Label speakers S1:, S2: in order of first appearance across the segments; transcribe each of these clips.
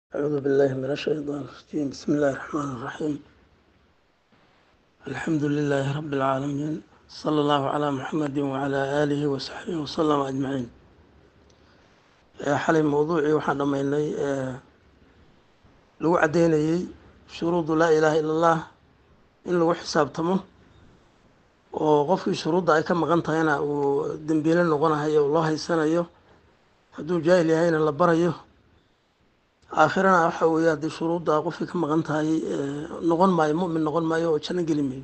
S1: أعوذ بالله من الشيطان الرجيم بسم الله الرحمن الرحيم الحمد لله رب العالمين صلى الله على محمد وعلى آله وصحبه وسلم أجمعين xalay mowduucii waxaan dhammaynay lagu caddeynayey shuruudu laa ilaaha ila allah in lagu xisaabtamo oo qofkii shuruudda ay ka maqan tahayna uu dembiile noqonahayo loo haysanayo hadduu jaahil yahayna la barayo aakhirana waxa weeye haddii shuruudda qofkii ka maqan tahay noqon maayo mu'min noqon maayo oo janno geli maayo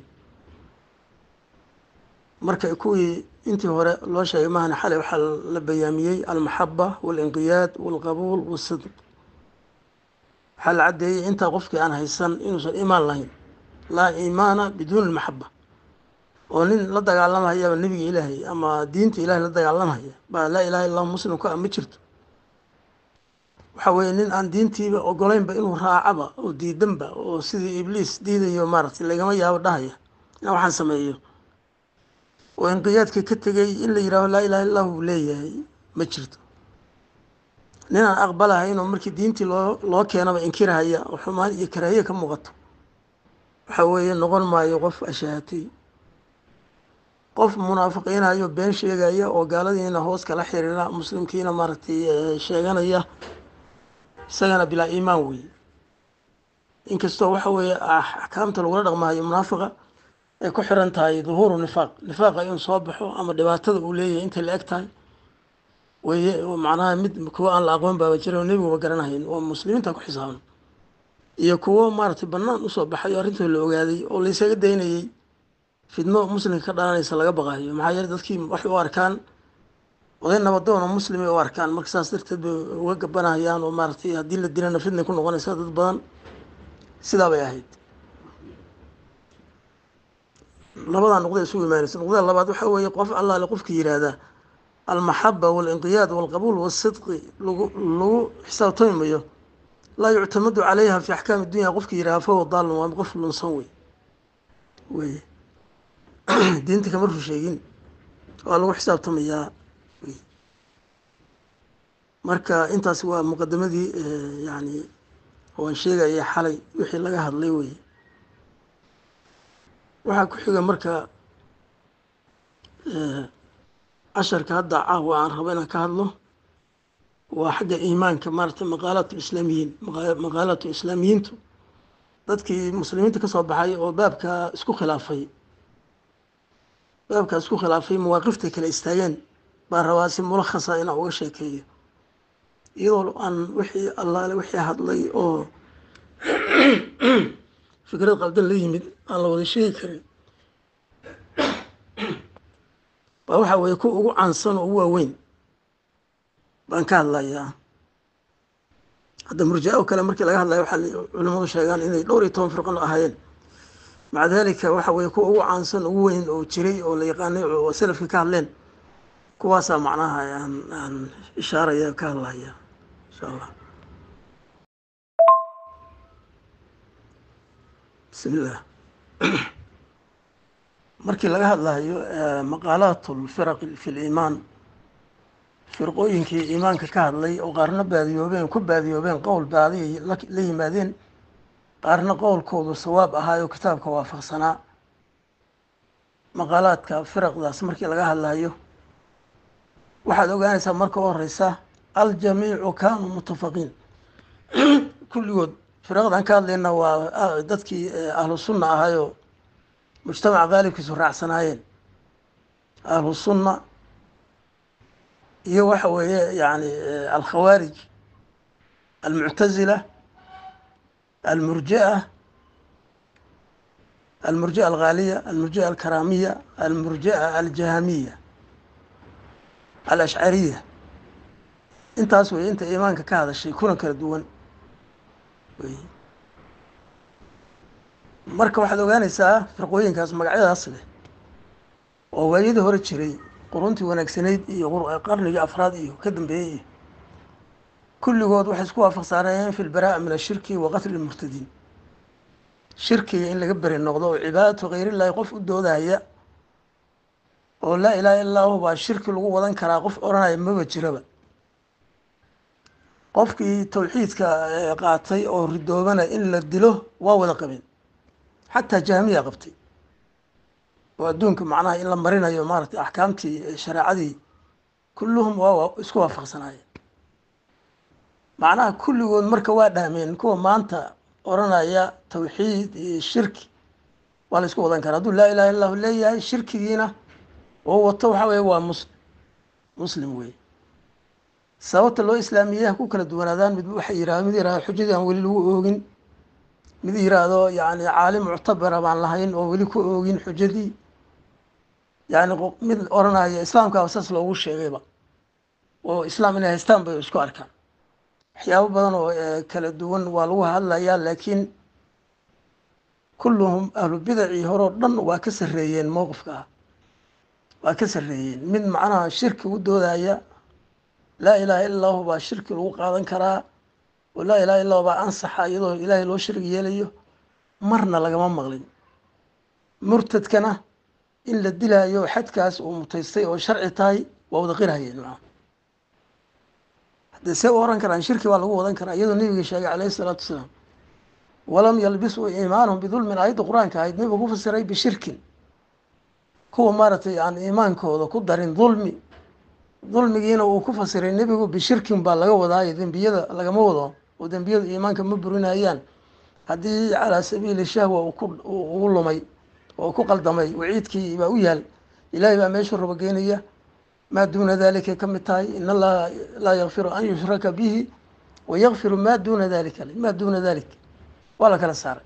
S1: marka kuwii intii hore loo sheegay mahana xalay waxaa la bayaamiyey almaxaba waalinqiyaad waalqabuul waasidq waxaa la caddeeyey intaa qofkii aan haysan inuusan iimaan lahayn laa iimaana biduuni almaxaba oo nin la dagaalamahayaba nebiga ilaahay ama diinta ilahay la dagaalamahaya baa laa ilaha illa allahu muslimka a ma jirto waxa weeye nin aan diintiiba ogolaynba inuu raacaba oo diidanba oo sidii ibliis diidayo maaragtay lagama yaabo dhahaya inaan waxaan sameeyo oo inqiyaadka ka tegay in la yihaaho laa ilaha illah uu leeyahay ma jirto ninaan aqbalahayn oo markii diintii loo loo keenaba inkirahaya oo xumaan iyo karaahiye ka muuqato waxa weeye noqon maayo qof ashahatay qof munaafiqiinayo been sheegaya oo gaaladiina hoos kala xiriira muslimkiina maaragtay sheeganaya isagana bilaa iimaan weeye inkastoo waxa weeye axkaamta lagula dhaqmahayo munaafiqa ay ku xiran tahay duhuuru nifaaq nifaaqa inuu soo baxo ama dhibaatada uu leeyahay intay la eg tahay weye macnaha mid kuwo aan la aqoon baaba jira oo nebiguba garanahayn oo muslimiinta ku xisaaban iyo kuwo maaragtay bannaan usoo baxay oo arrintooda la ogaaday oo la ysaga daynayey fidno muslimka ka dhalanaysa laga baqayo maxaa yeele dadkii waxay u arkaan oday nabadoon oo muslimay u arkaan marka saas darteed bay uga gabanahayaan oo maaragtay haddii la dilana fidnay ku noqonaysa dad badan sidaa bay ahayd labadaa nuqda isugu imaanaysa nuqdada labaad waxaa weeye qof allaale qofka yihahda almaxaba waalinqiyaad waalqabuul waasidqi lagu lagu xisaabtami mayo laa yuctamadu calayha fi axkaami dunya qofka yihahda fahuwa daalun waa qof lunsan wey weye diinta kama ru sheegin waa lagu xisaabtamayaa marka intaas waa muqadamadii yani waan sheegaya xalay wixii laga hadlay weye waxaa ku xiga marka casharka hadda caawa aan rabo inaan ka hadlo waa xagga iimaanka maaragtay maqaalaat lislaamiyiin maqaalaatu islaamiyiintu dadkii muslimiinta kasoo baxay oo baabka isku khilaafay baabka isku khilaafay mawaaqiftay kala istaageen baan rabaa si mulakhasa inaan uga sheekeeyo iyadoo aan wixii allaale wixii hadlay oo fikrad qaldan la yimid aan la wada sheegi karin baa waxaa weeye kuwa ugu caansan oo ugu waaweyn baan ka hadlayaa hadda murjaa o kale markii laga hadlayo waxaa culimadu sheegaan inay dhowr iyo toban firqan ahaayeen maca dalika waxa weeye kuwa ugu caansan ugu weyn oo jiray oo la yaqaanay oo salafka ka hadleen kuwaasaa macnaha aan aan ishaaraya ka hadlaya insha allah bismillah markii laga hadlayo maqaalaat lfiraq fi liimaan firqooyinkii iimaanka ka hadlay oo qaarna baadiyoobeen ku baadiyoobeen qowl baadiya la yimaadeen qaarna qowlkoodu sawaab ahaayo kitaabka waafaqsanaa maqaalaadka firaqdaas markii laga hadlayo waxaad ogaanaysaa marka u horeysa aljamiicu kaanuu mutafaqiin kulligood firaqdan ka hadlayna waa dadkii ahlu sunna ahayoo mujtamaca qaalibkiisu raacsanaayeen ahlu sunna iyo waxa weeye yani alkhawaarij almuctazila almurjia almurjia alghaaliya almurjia alkaramiya almurjia aljahamiya alashcariya intaas wey inta iimaanka ka hadashay kuna kala duwan wey marka waxaad ogaanaysaa firqooyinkaas magacyadaas leh oo waayadii hore jiray quruntii wanaagsanayd iyo qarnigii afraad iyo ka dambeeyey iyo kulligood waxay isku waafaqsaanayeen fi lbaraa'a min ashirki wa qatli lmurtadiin shirkiga in laga beri noqdo oo cibaadatu khayrillahi qof u doodahaya oo laa ilaha illa lahu baa shirki lagu wadan karaa qof odhanaya maba jiraba qofkii tawxiidka qaatay oo ridoobana in la dilo waa wada qabeen xataa jahmiya qabtay oo adduunka macnaha in la marinayo maaragtay axkaamtii shareecadii kulluhum waa isku waafaqsanaayeen macnaha kulligood marka waa dhahmeen kuwa maanta oranaya tawxiid iyo shirki waa la isku wadan karaa hadduu laa ilaha illahu leeyahay shirkigiina oo wato waxa weye waa muslim muslim wey sababta loo islaamiyey ha ku kala duwanaadaan mid waxay yirahdo mid yirahdo xujadii aan weli lagu oogin mid yiraahdo yani caalim muctabara baan lahayn oo weli ku oogin xujadii yani mid oranaya islaamkaaba saas loogu sheegayba oo islaam inay haystaan bay isku arkaan waxyaabo badan oo kala duwan waa lagu hadlayaa laakiin kulluhum ahlu bidacii horeo dhan waa ka sarreeyeen mowqifka ah waa ka sarreeyeen mid macnaha shirki u doodaya laa ilaha illa allahu baa shirki lagu qaadan karaa oo laa ilaha illa baa ansaxa iyadoo ilaahay loo shirig yeelayo marna lagama maqlin murtadkana in la dilaayo xadkaas uu mutaystay oo sharci tahay waa wada qirhayeen maa haddee see u oran karaan shirki baa lagu wadan karaa iyadoo nebiga sheegay calayhi isalaatu wasalaam walam yalbisuu iimaanahum bidulmin aayadda qur-aanka ahayd nebigu ku fasiray bishirkin kuwa maaragtay aan iimaankooda ku darin dulmi dulmigiina uu ku fasiray nebigu bishirkin baa laga wadaayo dembiyada lagama wado oo dembiyadu iimaanka ma burinayaan haddii calaa sabiili shahwa ugu lumay oo ku qaldamay waciidkii baa u yaal ilaahay baa meeshuu raba geynaya maa duuna dalika ka mid tahay in allaha laa yakfiru an yushraka bihi wa yakfiru maa duuna dalika maa duuna dalik waa la kala saaray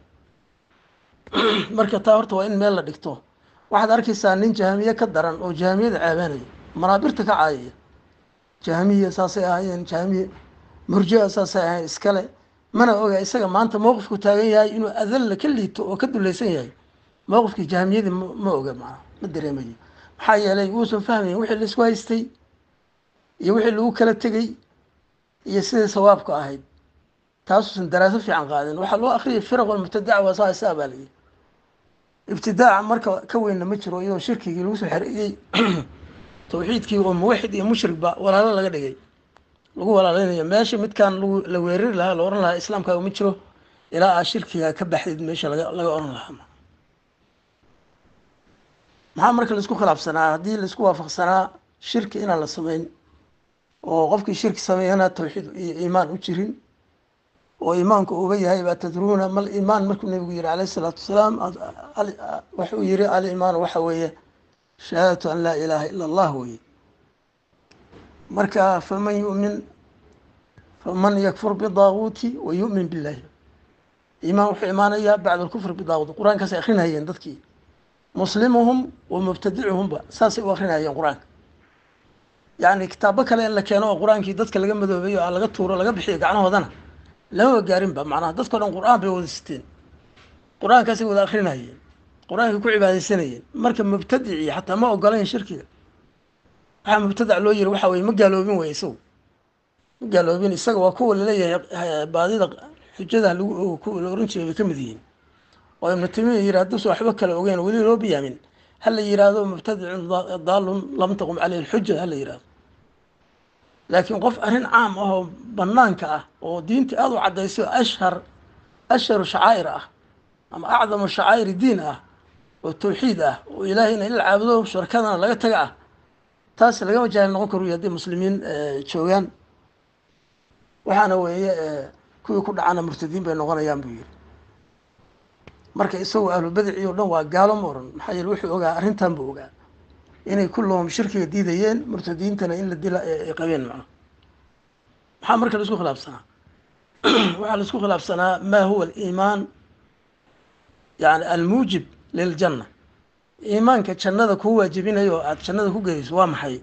S1: marka taa horta waa in meel la dhigto waxaad arkaysaa nin jahmiye ka daran oo jahmiyada caabanaya manaabirta ka caayaya jahmiya saasay ahaayeen jahmiye murjia saasay ahayen iskale mana oga isaga maanta mowqifku taagan yahay inuu adalla ka liito oo ka dulaysan yahay mowqifkii jahmiyadii ma oga maa ma dareemayo maxaa yeelay wuusan fahmayn wixii laisku haystay iyo wixii lagu kala tegey iyo sidai sawaabku ahayd taasuusan daraaso fiican qaadin waxaa loo akriyay firaq mubtadaca waa saa isaa baa layihi ibtidaaca marka ka weynna ma jiro iyadoo shirkigii lagu soo xereeyey tawxiidkii oo muwaxid iyo mushrigba walaalo laga dhigay lagu walaaleynayo meesha midkaan lagu la weerari lahaa la ohan lahaa islaamkaaga ma jiro ilaa aa shirkiga ka baxdid meesha laga laga oran lahaa maxaa marka laisku khilaafsanaa haddii laisku waafaqsanaa shirki inaan la sameyn oo qofkii shirki sameeyana tawxiid iyo iimaan u jirin oo iimaanku uga yahay baa tadruuna mal iimaan markuu nabigu yihi alayh isalaatu wasalaam wuxuu yihi aliimaan waxa weeye shahaadatu an laa ilaaha ila allah weye marka faman yumin faman yakfur bidaaguuti wa yu'min billahi iimaan wuxuu imaanayaa bacda alkufr bidaaguut qur-aankaasay akrinayeen dadkii muslimuhum wa mubtadicuhumba saasay u akrinayeen qur-aanka yacni kitaabo kale in la keeno oo qur-aankii dadka laga madoobeeyo a laga tuuro laga bixiyo gacnahoodana lamaba gaarinba macnaha dadkao dhan qur-aan bay wada siteen qur-aankaasay wada akrinayeen qur-aankay ku cibaadeysanayeen marka mubtadicii xataa ma ogolayn shirkiga waxaa mubtadac loo yiri waxa weye ma gaaloobin wey isagu ma gaaloobin isaga waa kuwa laleeyahay baadida xujada lagu ogo kuwa la oran jiray bay ka mid yihiin oo ibnu tamiya yiri hadduusa waxba kale ogeyn weli loo biyaamin hala yiraahdo mubtadicun daalun lam taqum caleyhi lxuja hala yirahdo laakiin qof arrin caam ah oo banaanka ah oo diinta aada u caddayso ashhar ashharu shacaa'ir ah ama acdamu shacaa'iri diin ah oo tawxiid ah oo ilaahayna in la caabudo sharkadana laga taga ah taas lagama jaahil noqon karu haddii muslimiin joogaan waxaana weeye kuwii ku dhacana murtadiin bay noqonayaan buu yiri marka isagoo ahlubadici o dhan waa gaalo ma oran maxaa yeele wuxuu ogaa arrintan buu ogaa inay kulluhum shirkiga diidayeen murtadiintana in la dila ay qabeen macna maxaa marka la isku khilaafsanaa waxaa la isku khilaafsanaa ma huwa aliimaan yani almuujib liljanna iimaanka jannada kuu waajibinayo oo aada jannada ku gelayso waa maxay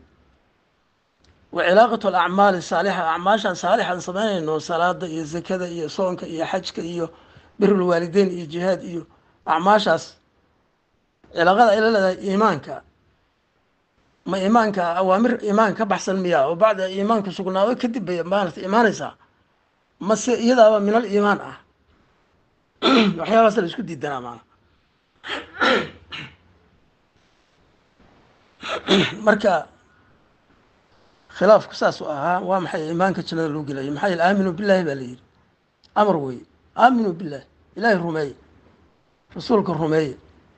S1: wa cilaaqatu alacmaali saalixa acmaashaan saalixaan samaynayno salaada iyo zakada iyo soonka iyo xajka iyo birulwaalideyn iyo jihaad iyo acmaashaas cilaaqada ay la leedahay iimaanka ma iimaanka awaamir iimaanka ka baxsan miyaa oo bacda iimaanku sugnaado kadib bay maarata imaanaysaa mase iyadaaba min al iimaan ah waxyaabaas la isku diidanaa maana marka khilaafku saas u ahaa waa maxay iimaanka jannada loo gelaya maxaa yeele aaminuu billahi baa la yidhi amar weeye aaminuu billahi ilaahay rumeeye rasuulka rumeeye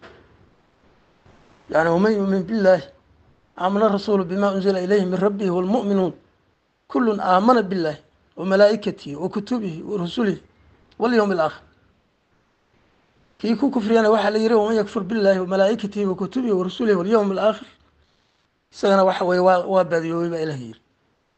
S1: yani waman yuumin billahi aamana rasuulu bima unzila ilayhi min rabbihi wاlmu'minuun kulun aamana billahi wamalaa'ikatihi wakutubihi warusulihi walyowmi alaakhir kii ku kufriyana waxaa la yihi waman yakfur billahi wamalaa'ikatihi wakutubihi warusulihi walyowmi alaakhir isagana waxa weye waa waa baadiyoobay baa ilaah yiri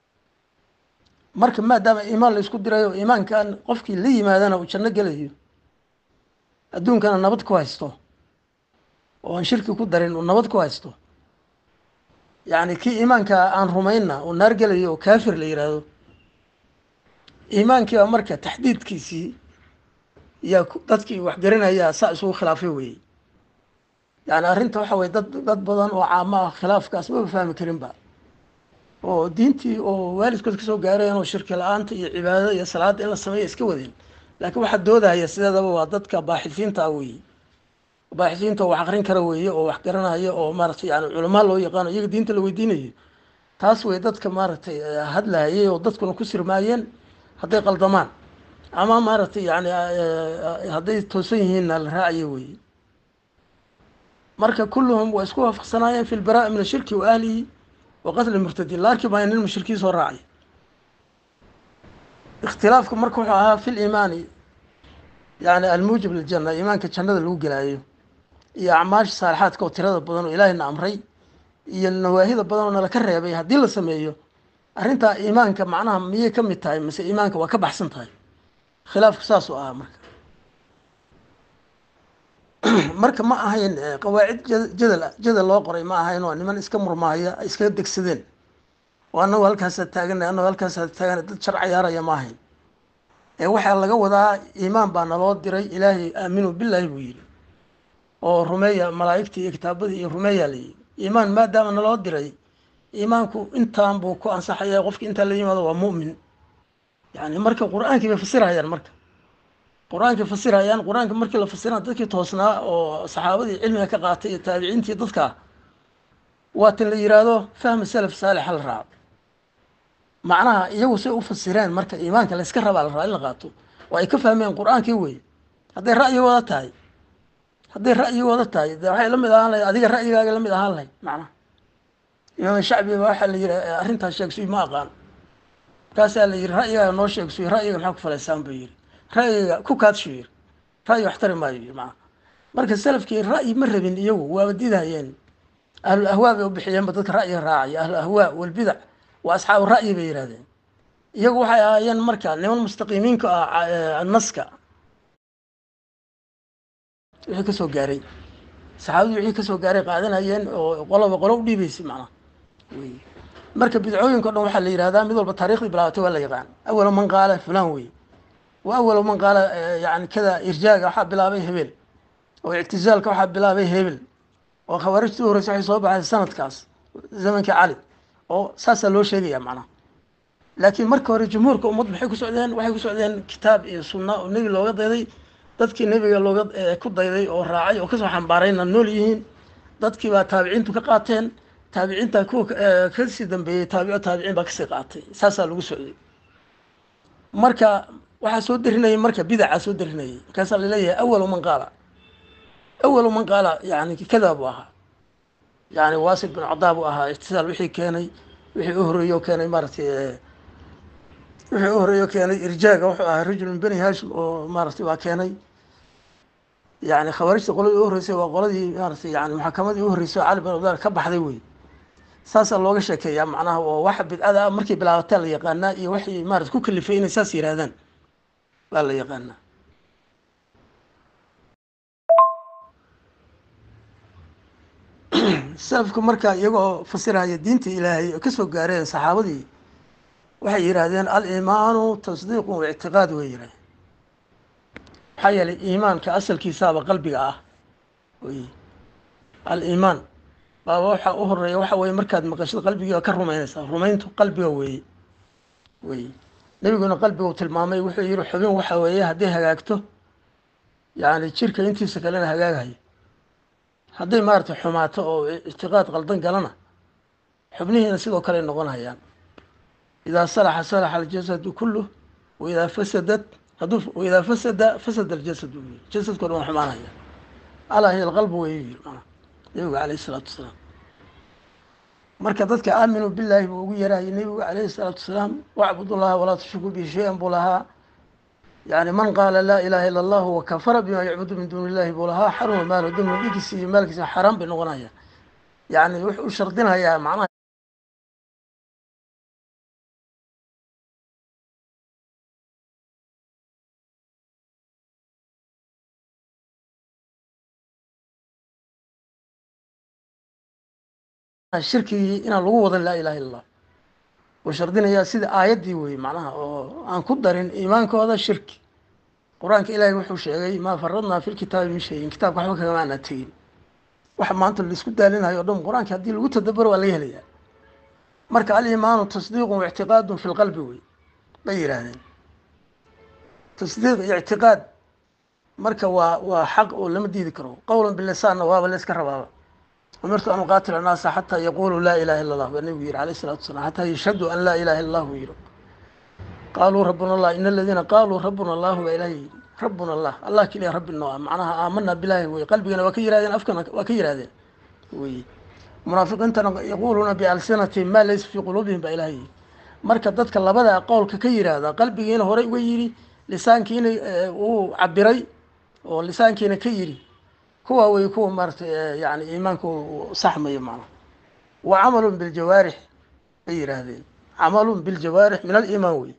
S1: marka maadaama iimaan la isku dirayo iimaankan qofkii la yimaadana uu janno gelayo adduunkana nabad ku haysto oo aan shirki ku darin uu nabad ku haysto yacni kii iimaanka aan rumaynna uu naar gelayo oo kaafir la yidhaahdo iimaankiiba marka taxdiidkiisii yaa dadkii wax garanayaa saa isugu khilaafay weye yani arrinta waxa weye dad dad badan oo caamo ah khilaafkaas maba fahmi karinba oo diintii oo waalidkood kasoo gaareen oo shirki la-aanta iyo cibaadada iyo salaadda in la sameeya iska wadeen laakiin waxaa doodahaya sideedaba waa dadka baaxisiinta ah weeye baaxisiinta oo wax akrin kara weeye oo wax garanaya oo maaratay yani culamaa loo yaqaano iyaga diinta la weydiinayo taas wey dadka maaragtay hadlahayay oo dadkuna ku sirmaayeen hadday qaldamaan ama maaragtay yani hadday toosan yihiinna la raacayo weeye marka kulluhum waa isku waafaqsanaayeen fi lbaraa'i min ashirki wa ahlihi wa qatli murtadiin la arki maayo nin mushrikiin soo raacay ikhtilaafku marka wuxuu ahaa fi liimaani yani almuujib liljana iimaanka jannada lagu gelaayo iyo acmaasha saalixaadka oo tirada badan oo ilaahayna amray iyo nawaahida badan oo nala ka reebay haddii la sameeyo arrintaa iimaanka macnaha miyay ka mid tahay mise iimaanka waa ka baxsan tahay khilaafku saasuu ahaa marka marka ma ahayn qawaacid jadal jadal loo qoray ma ahayn waa niman iska murmaaya ay iskaga degsadeen oo annagu halkaasaa taagana annagu halkaasaa taagana dad shar cayaaraya ma ahayn ee waxaa laga wadaa iimaan baa naloo diray ilaahay aaminu billahi buu yidhi oo rumeeya malaa'igtii iyo kitaabadii iyo rumeeyaa la yidhi iimaan maadaama naloo diray iimaanku intaan buu ku ansaxaya qofki intaa la yimaado waa mu'min yani marka qur-aankii bay fasirhayaan marka qur-aankay fasirhayaan qur-aanka markii la fasirana dadkii toosnaa oo saxaabadii cilmiga ka qaatay iyo taabiciintii dadka waa tan la yiraahdo fahma salaf saalix ha la raaco macnaha iyagu say u fasireen marka iimaanka layska rabaa la rabaa in la qaato oo ay ka fahmeen qur-aankii wey hadday ra'yigooda tahay hadday ra'yigooda tahay de waxay la mid ahaan lahayd adiga ra'yigaaga la mid ahaan lahayd macnaha imaam shacbi ba waxaa la yihi arrintaas sheegsuy ma aqaan markaasaa la yihi ra'yigaaga noo sheegsuy ra'yiga maxaa ku falaysaan buu yihi ra'yiga ku kaadshu yiri ra'yi waxtari maayo yiri macnaha marka salafkii ra'yi ma rabin iyagu waaba didahayeen ahlul ahwaa bay u bixiyeenba dadka ra'yiga raacaya ahlu ahwaa walbidac waa asxaabu ra'yi bay yidhahdeen iyagu waxay ahaayeen marka niman mustaqiimiinka ah naska wixii kasoo gaaray saxaabadii wixii kasoo gaaray qaadanayeen oo qoloba qolo u dhiibeysay macnaha wey marka bidcooyinka o dhan waxaa la yihahdaa mid walba taarikhdii bilaabatay waa la yaqaan awalo man qaala fulan wey wa awalo man qaala yani kada irjaaga waxaa bilaabay hebel oo ictizaalka waxaa bilaabay hebel oo khawaarijtii u horeysa waxay soo baxay sanadkaas zamankii cali oo saasaa loo sheegaya macnaha laakiin marka hore jumhuurka ummad maxay ku socdeen waxay ku socdeen kitaab iyo sunna oo nebi looga dayday dadkii nebiga looga ku dayday oo raacay oo kasoo xambaarayna nool yihiin dadkii baa taabiciintu ka qaateen taabiciinta kuwa kasii dambeeyey taabico taabiciin baa kasii qaatay saasaa lagu socday marka waxaa soo darinayay marka bidacaa soo darinayay markaasaa laleeyahay awalu man qaala awalu man qaala yani kada buu ahaa yani wasil bin cadaa buu ahaa ictisaal wixii keenay wixii u horeeyo keenay maaratay wixii u horeeyo keenay irjaaga wuxuu ahaa rajul min beni hashim oo maaratay waa keenay yani khawaarijta qoladii u horeysay waa qoladii maaratay yani maxakamadii u horeysay oo cali bin abdal ka baxday wey saasaa looga sheekeeyaa macnaha oo waxa bidcada markay bilaabataa la yaqaanaa iyo waxay maarata ku kalifay inay saas yihaahdaan waa la yaqaanaa salafku marka iyagoo fasiraya diinta ilaahay oo kasoo gaareen saxaabadii waxay yidhaahdeen aliimaanu tasdiiqun wa ictiqaad way yidhahdeen maxaa yeelay iimaanka asalkiisaaba qalbiga ah wy aliimaan baaba waxaa u horeeya waxa weye markaad maqashid qalbigiiba ka rumaynaysaa rumayntu qalbiga weeye wey nebiguna qalbigu tilmaamay wuxuu yihi xubin waxa weeye hadday hagaagto yani jirka intiisa kalena hagaagayo hadday maaragtay xumaato oo ictiqaad qaldan galana xubnihiina sidoo kale noqon hayaan idaa salaxa salaxa aljasadu kuluh waidaa fasadat hadduu waidaa fasada fasada aljasad uu yiri jasadko dhan waa xumaanaya alaa hiya alqalbu way yiri maanaa nabigu calayhi isalaatu wasalaam marka dadka aaminuu billaahi buu ugu yarahayay nebigu calayhi isalaatu wasalaam wacbudu llaha walaa tushriku bihi shay-an buu lahaa yani man qaala laa ilaha illa allahu wakafara bima yacbudu min duuni illahi buu lahaa xaruma maalu dulmu dhigiisi iyo maalkiisa xaaraan bay noqonaya yani wuxuu u shardinayaa macnaha shirkigii inaan lagu wadan laa ilaha illa allah uu shardinayaa sida aayaddii wey macnaha oo aan ku darin iimaankooda shirki qur-aanka ilaahay wuxuu sheegay maa faradnaa fi lkitaabi min shayin kitaabka waxba kagama aanaa tegin waxa maanta laisku daalinayo o dhan qur-aanka haddii lagu tadabaro waa laga helayaa marka alimaanu tasdiiqun waictiqaadun fi lqalbi wey bay yidhaahdeen tasdiiq iyo ictiqaad marka waa waa xaq oo lama diidi karo qowlan bilisaanna waaba la iska rabaaba umirtu an uqaatila annaasa xataa yaquluu laa ilaha illa allah baa nebigu yihi alayh isalatu wasalaam xataa yashhaduu an laa ilaha illa allah buu yihi qaaluu rabbuna allah in aladiina qaaluu rabbuna allahu baa ilaah yidhi rabbuna allah allah keliya rabbi noo ah macnaha aamanaa bilaahi wey qalbigana waa ka yirahdeen afkana waa ka yirahdeen wey munaafiqiintana yaquuluuna bialsinatihim maa laysa fii quluubihim baa ilaah yidhi marka dadka labadaa qowlka ka yiraahda qalbigiina horey uga yidhi lisaankiina uu cabiray oo lisaankiina ka yidhi kuwa wey kuwa maaratay yani iimaanka saxmayo macnaha wa camalun biljawaarix bay yihaahdeen camalun biljawaarix min aliimaan wey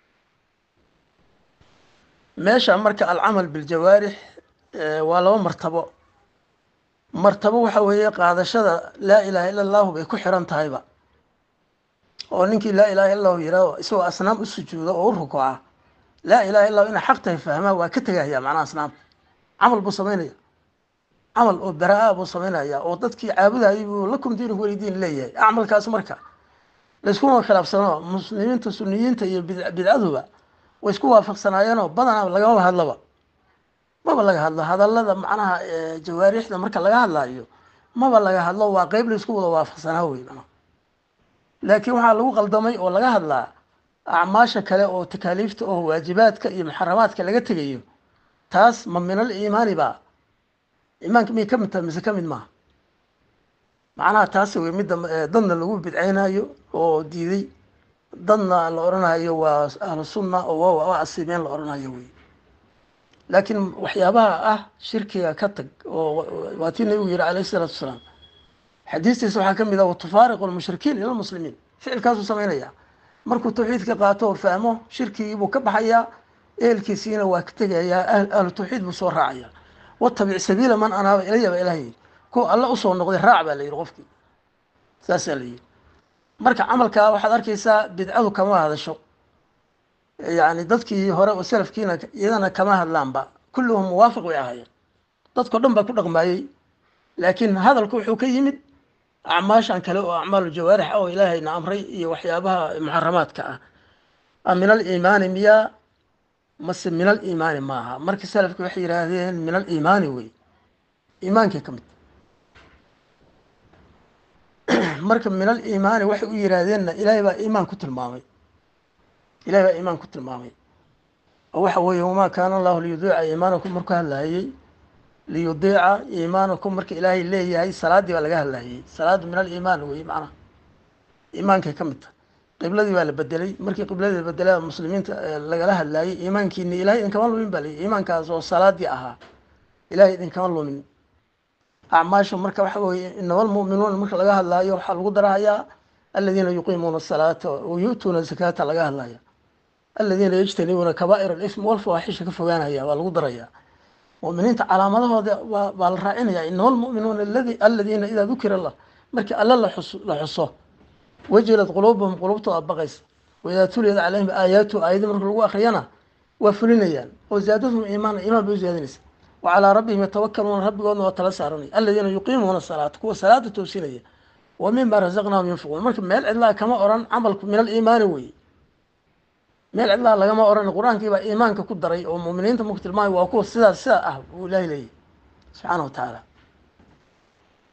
S1: meesha marka alcamal biljawaarix waa laba martabo martabo waxa weeye qaadashada laa ilaha illa allahu bay ku xiran tahayba oo ninkii laa ilaha illa allahu yihahdo isagoo asnaam u sujuuda oo u rukuca laa ilaha illa lahu inay xaq tahay fahmaa waa ka tegahaya macnaha asnaamta camal buu samaynaya camal oo bara-a buu samaynaya oo dadkii caabudayay buu lakum diinukum walidiin leeyahay acmalkaas marka layskuma khilaafsano muslimiinta suniyiinta iyo bidcaduba way isku waafaqsanaayeenoo badanaa lagamaba hadlaba maba laga hadlo hadallada macnaha jawaarixda marka laga hadlayo maba laga hadlo waa qeyb la isku wada waafaqsanaa wey mana laakiin waxaa lagu qaldamay oo laga hadlaa acmaasha kale oo takaaliifta oo waajibaadka iyo muxaramaadka laga tegayo taas ma minal iimaani ba iimaanka miyay ka mid tahay mise ka mid maaha macnaha taasi wey midda dadna lagu bidceynayo oo diiday dadna la odhanayo waa ahlu sunna oo waa asiibeen la odhanayo wey laakiin waxyaabaha ah shirkiga ka tag oo waa tii nabigu yihi alayh isalaatu wasalaam xadiistiisa waxaa ka mid ah watufaariqu lmushrikiin ila lmuslimiin ficilkaasuu samaynaya markuu tawxiidka qaato oo fahmo shirkigii buu ka baxayaa ehelkiisiina waa ka tegayaa ahlu tawxiid buu soo raacaya watabic sabiila man anaaba ilaya baa ilaah yidhi kuwa alla usoo noqday raac baa la yidhi qofkii saasaa la yidhi marka camalkaa waxaad arkaysaa bidcadu kama hadasho yani dadkii hore oo salafkiina iyadana kama hadlaanba kulluhum muwaafiq bay ahaayeen dadkao dhan baa ku dhaqmaayey laakiin hadalku wuxuu ka yimid acmaashan kale oo acmaalu jawaarix ah oo ilaahayna amray iyo waxyaabaha muxaramaadka ah a min aliimaani miyaa mase min aliimaani maaha marka salafki waxay yihaahdeen min aliimaani wey iimaankay ka mid marka min aliimaani waxay u yihaahdeenna ilaahay baa iimaan ku tilmaamay ilahay baa iimaan ku tilmaamay oo waxa weeye wamaa kaana allahu liyudiica iimaanakum markuu hadlaayey liyudiica iimaanakum marka ilaahay leeyahay salaaddii baa laga hadlaayey salaaddu min aliimaan wey macnaha iimaankay ka mid tahay qibladii baa la bedelay markii qibladii la bedelay muslimiinta lagala hadlaayey iimaankiini ilahay idinkama lumin baa layihi iimaankaas oo salaadii ahaa ilahay idinkama lumin acmaasha marka waxa weye inama almu'minuuna marka laga hadlaayo waxaa lagu darahayaa aladiina yuqiimuuna asalaata wa yu'tuuna zakaata laga hadlaya aladiina yajtanibuuna kabaa'ir alism walfawaaxisha ka fogaanaya waa lagu darayaa mu'miniinta calaamadahooda waa baa la raacinaya inama almu'minuuna aladi aladiina idaa dukira allah markii alla laxus la xuso wajilat quluubuhum qulubtooda baqaysa waidaa tuliyat calayhim aayaatu aayadii marka lagu akriyana waa fulinayaan oo zaadathum iimaana iimaan bay u ziyaadinaysa wa calaa rabbihim yatawakaluuna rabbigoodna waa tala saaranaya aladiina yuqiimuuna salaata kuwa salaada toosinaya wa mima razaqnaahum yunfiquun marka meel cidlaa kama oran camalku min aliimaani wey meel cidlaa lagama oran qur-aankii baa iimaanka ku daray oo muuminiinta marku tilmaamay waa kuwa sidaas sidaa ah uu ilaahay leeyahy subxaana wa tacaala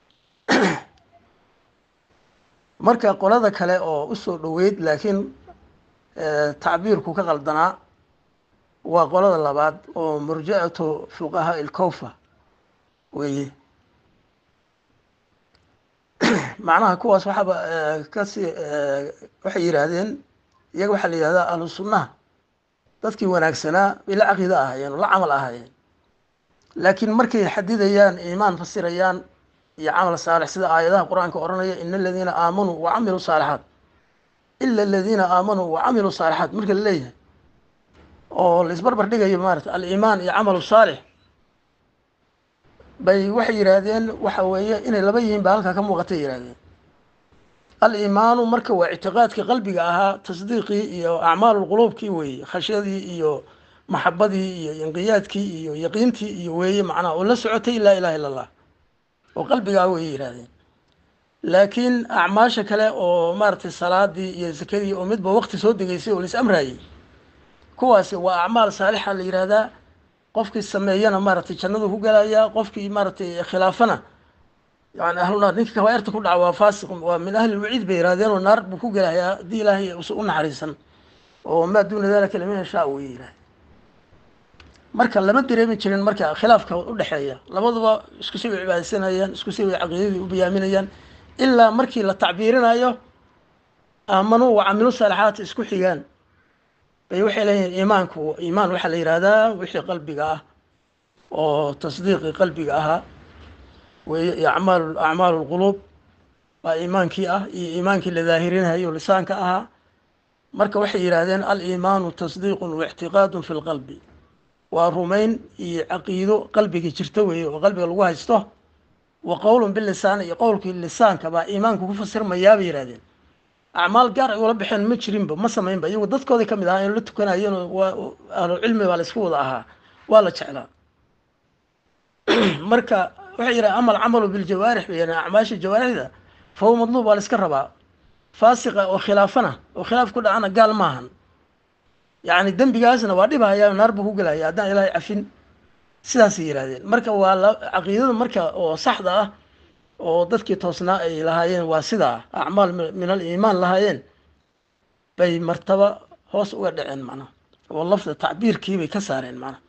S1: marka qolada kale oo usoo dhoweyd laakiin tacbiirku ka qaldanaa waa qolada labaad oo murja'atu fuqahaa ilkowfa weeye macnaha kuwaas waxaaba kasii waxay yidhaahdeen iyaga waxaa la yidhahdaa ahlu sunnaha dadkii wanaagsanaa bay la caqiida ahaayeen oo la camal ahaayeen laakiin markay xadidayaan iimaan fasirayaan iyo camal saalix sida aayadaha qur-aanka odhanaya ina aladiina aamanuu wa camiluu saalixaat ila aladiina aamanuu wa camiluu saalixaat marka la leeyahay oo la isbarbar dhigayo maarata aliimaan iyo camalu saalix bay waxay yidhaahdeen waxa weeye inay laba yihiin baa halkaa ka muuqatay yidhahdeen aliimaanu marka waa ictiqaadkii qalbiga ahaa tasdiiqii iyo acmaalulquluubkii weeye khashyadii iyo maxabadii iyo inqiyaadkii iyo yaqiintii iyo weeye macnaha oo la socotay laa ilaha illa allah oo qalbigaa weye yidhahdeen laakiin acmaasha kale oo maaragtay salaadii iyo sakadii oo midba waqti soo degeysay oo lais amraayey kuwaasi waa acmaal saalixa la yidhaahdaa qofkii sameeyana maaragtay jannadu ku gelayaa qofkii maaragtay khilaafana yani ahlunaar ninka kabaairta ku dhaca waa faasiq waa min ahli lwaciid bay yidhahdeen oo naar buu ku gelayaa haddii ilaahay usa u naxariisan oo maa duuna dalika liman yashaa wey yidhahde marka lama dareemi jirin marka khilaafka udhexeeya labaduba isku si way cibaadaysanayaan isku si way caqiidadii u bayaaminayaan ilaa markii la tacbiirinayo aamanuu wa camilu saalixaati isku xigaan bay waxay leeyihin iimaanku iimaan waxaa la yihahdaa wixii qalbiga ah oo tasdiiqii qalbiga ahaa weeye iyo acmaal acmaalu lquluub baa iimaankii ah iyo iimaankii la daahirinayo lisaanka ahaa marka waxay yidhaahdeen aliimaanu tasdiiqun waictiqaadun fi lqalbi waa rumayn iyo caqiido qalbiga jirto weeye oo qalbiga lagu haysto wa qowlun bilisaan iyo qowlkii lisaanka baa iimaanku ku fasirmayaa bay yihahdeen acmaal gaar ay ula baxeen ma jirinba ma samaynba iyagu dadkoodii kamid ahaa in la tukanayeen waa ahlucilmi baa la isku wada ahaa waa la jeclaa marka waxay yidhaha amal camalu biljawaarix bay yidhahen acmaasha jawaarixda fa huwa madluub waa la iska rabaa faasiqa oo khilaafana oo khilaaf ku dhacana gaal maahan yacni dembigaasna waa dhibahaya naar buu ku gelaya haddaan ilaahay cafin sidaasay yidhahdeen marka waa la caqiidada marka oo saxda ah oo dadkii toosnaa ay lahaayeen waa sidaa acmaal min aliimaan lahaayeen bay martaba hoos uga dhaceen macnaha oo lafda tacbiirkii bay ka saareen macnaha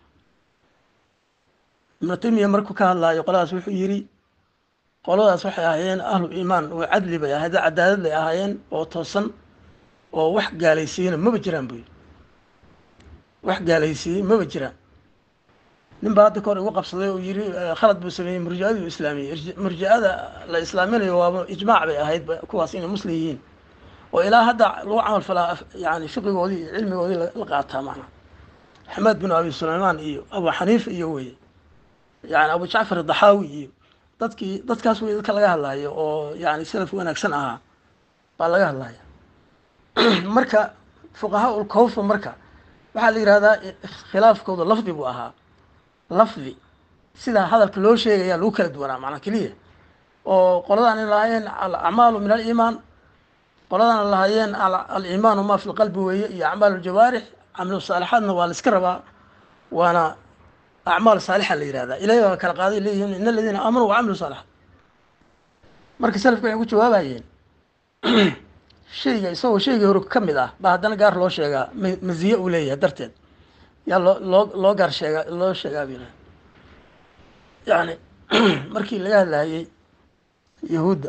S1: ibnu taymiya markuu ka hadlaayo qoladaas wuxuu yidhi qoladaas waxay ahaayeen ahlu iimaan oo cadli bay ahayd cadaalad bay ahaayeen oo toosan oo wax gaalaysiiyena maba jiraan buy wax gaalaysiiyey maba jiraan nin baa hadda ka hor igu qabsaday oo yiri khalad buu sameeyey murjiadii u islaamiyey murjiada la islaaminayo waaba ijmaac bay ahayd kuwaas inay muslim yihiin oo ilaa hadda lagu camal falaa yani fiqigoodii iyo cilmigoodii la qaataa macnaha axmed bin abi sulaymaan iyo abu xaniifa iyo weye yani abu jacfar daxaawi iyo dadkii dadkaas wey dadka laga hadlaayo oo yani salaf wanaagsan ahaa baa laga hadlaya marka fuqahaa ulkawfa marka waxaa la yihahdaa khilaafkooda lafdi buu ahaa lafdi sidaa hadalka loo sheegaya lagu kala duwanaa macnaa keliya oo qoladaan ay lahaayeen alacmaalu min aliimaan qoladaan lahaayeen aliimaanu ma fi lqalbi weeye iyo acmaal ljawaarix camilu saalixaadna waa la iska rabaa waana acmaal saalixa la yihahdaa ilahay baa kala qaaday leeyihiin in aladiina aamanuu wacamilu saalixaat marka salafka waxay ku jawaabayeen shayga isagoo shaygii hore ka mid ah baa haddana gaar loo sheegaa maziye uu leeyahay darteed yaa loo loo loo gaar sheegaa loo sheegaa bu yani markii laga hadlayay yahuudda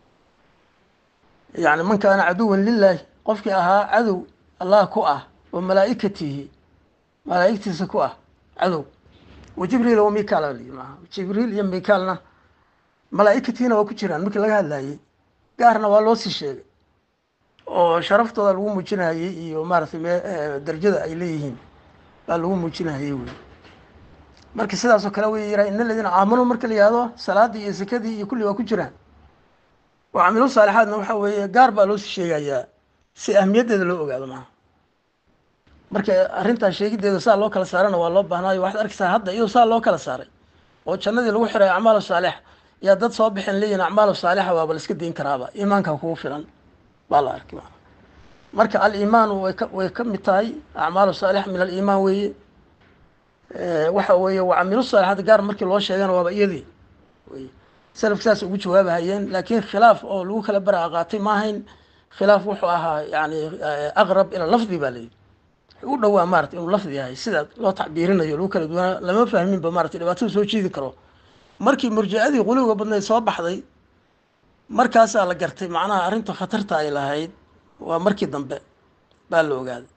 S1: yani man kaana caduwan lilaahi qofkii ahaa cadow allah ku ah oo malaa'ikatihi malaa'igtiisa ku ah cadow wa jibriil wa mikaal maa jibriil iyo mikaalna malaa'ikatiina waa ku jiraan markii laga hadlayay gaarna waa loo sii sheegay oo sharaftooda lagu muujinayay iyo maaratay me darajada ay leeyihiin baa lagu muujinayay wey marka sidaasoo kale way yiraha in aladiina aamanuu marka la yihahdo salaadii iyo sakadii iyo kulli waa ku jiraan oo camilu saalixaadna waxa weeye gaar baa loosii sheegayaa si ahmiyaddeeda loo ogaado maaha marka arrintaa sheegideeda saa loo kala saarana waa loo baahnaayo waxaad arkaysaa hadda iyadoo saa loo kala saaray oo jannadii lagu xiray acmaalu saalix yaa dad soo bixin leeyihin acmaalu saalixa waaba la iska dayn karaaba iimaanka kugu filan baa la arkay maa marka aliimaanu way ka way ka mid tahay acmaalu saalix min aliimaan weeye waxa weeye waa camilu saalixaad gaar markii loo sheegana waaba iyadii wey salafka saas ugu jawaabahayeen laakiin khilaaf oo lagu kala bara qaatay ma ahayn khilaaf wuxuu ahaa yani aqrab ila lafdi baa layidhi u dhowaa maarata inuu lafdi yahay sida loo tacbiirinayo lagu kala duwanaa lama fahminba maarata dhibaatada soo jiidi karo markii murjicadii quluwiga badnayd soo baxday markaasaa la gartay macnaha arrinta khatarta ay lahayd waa markii dambe baa la ogaaday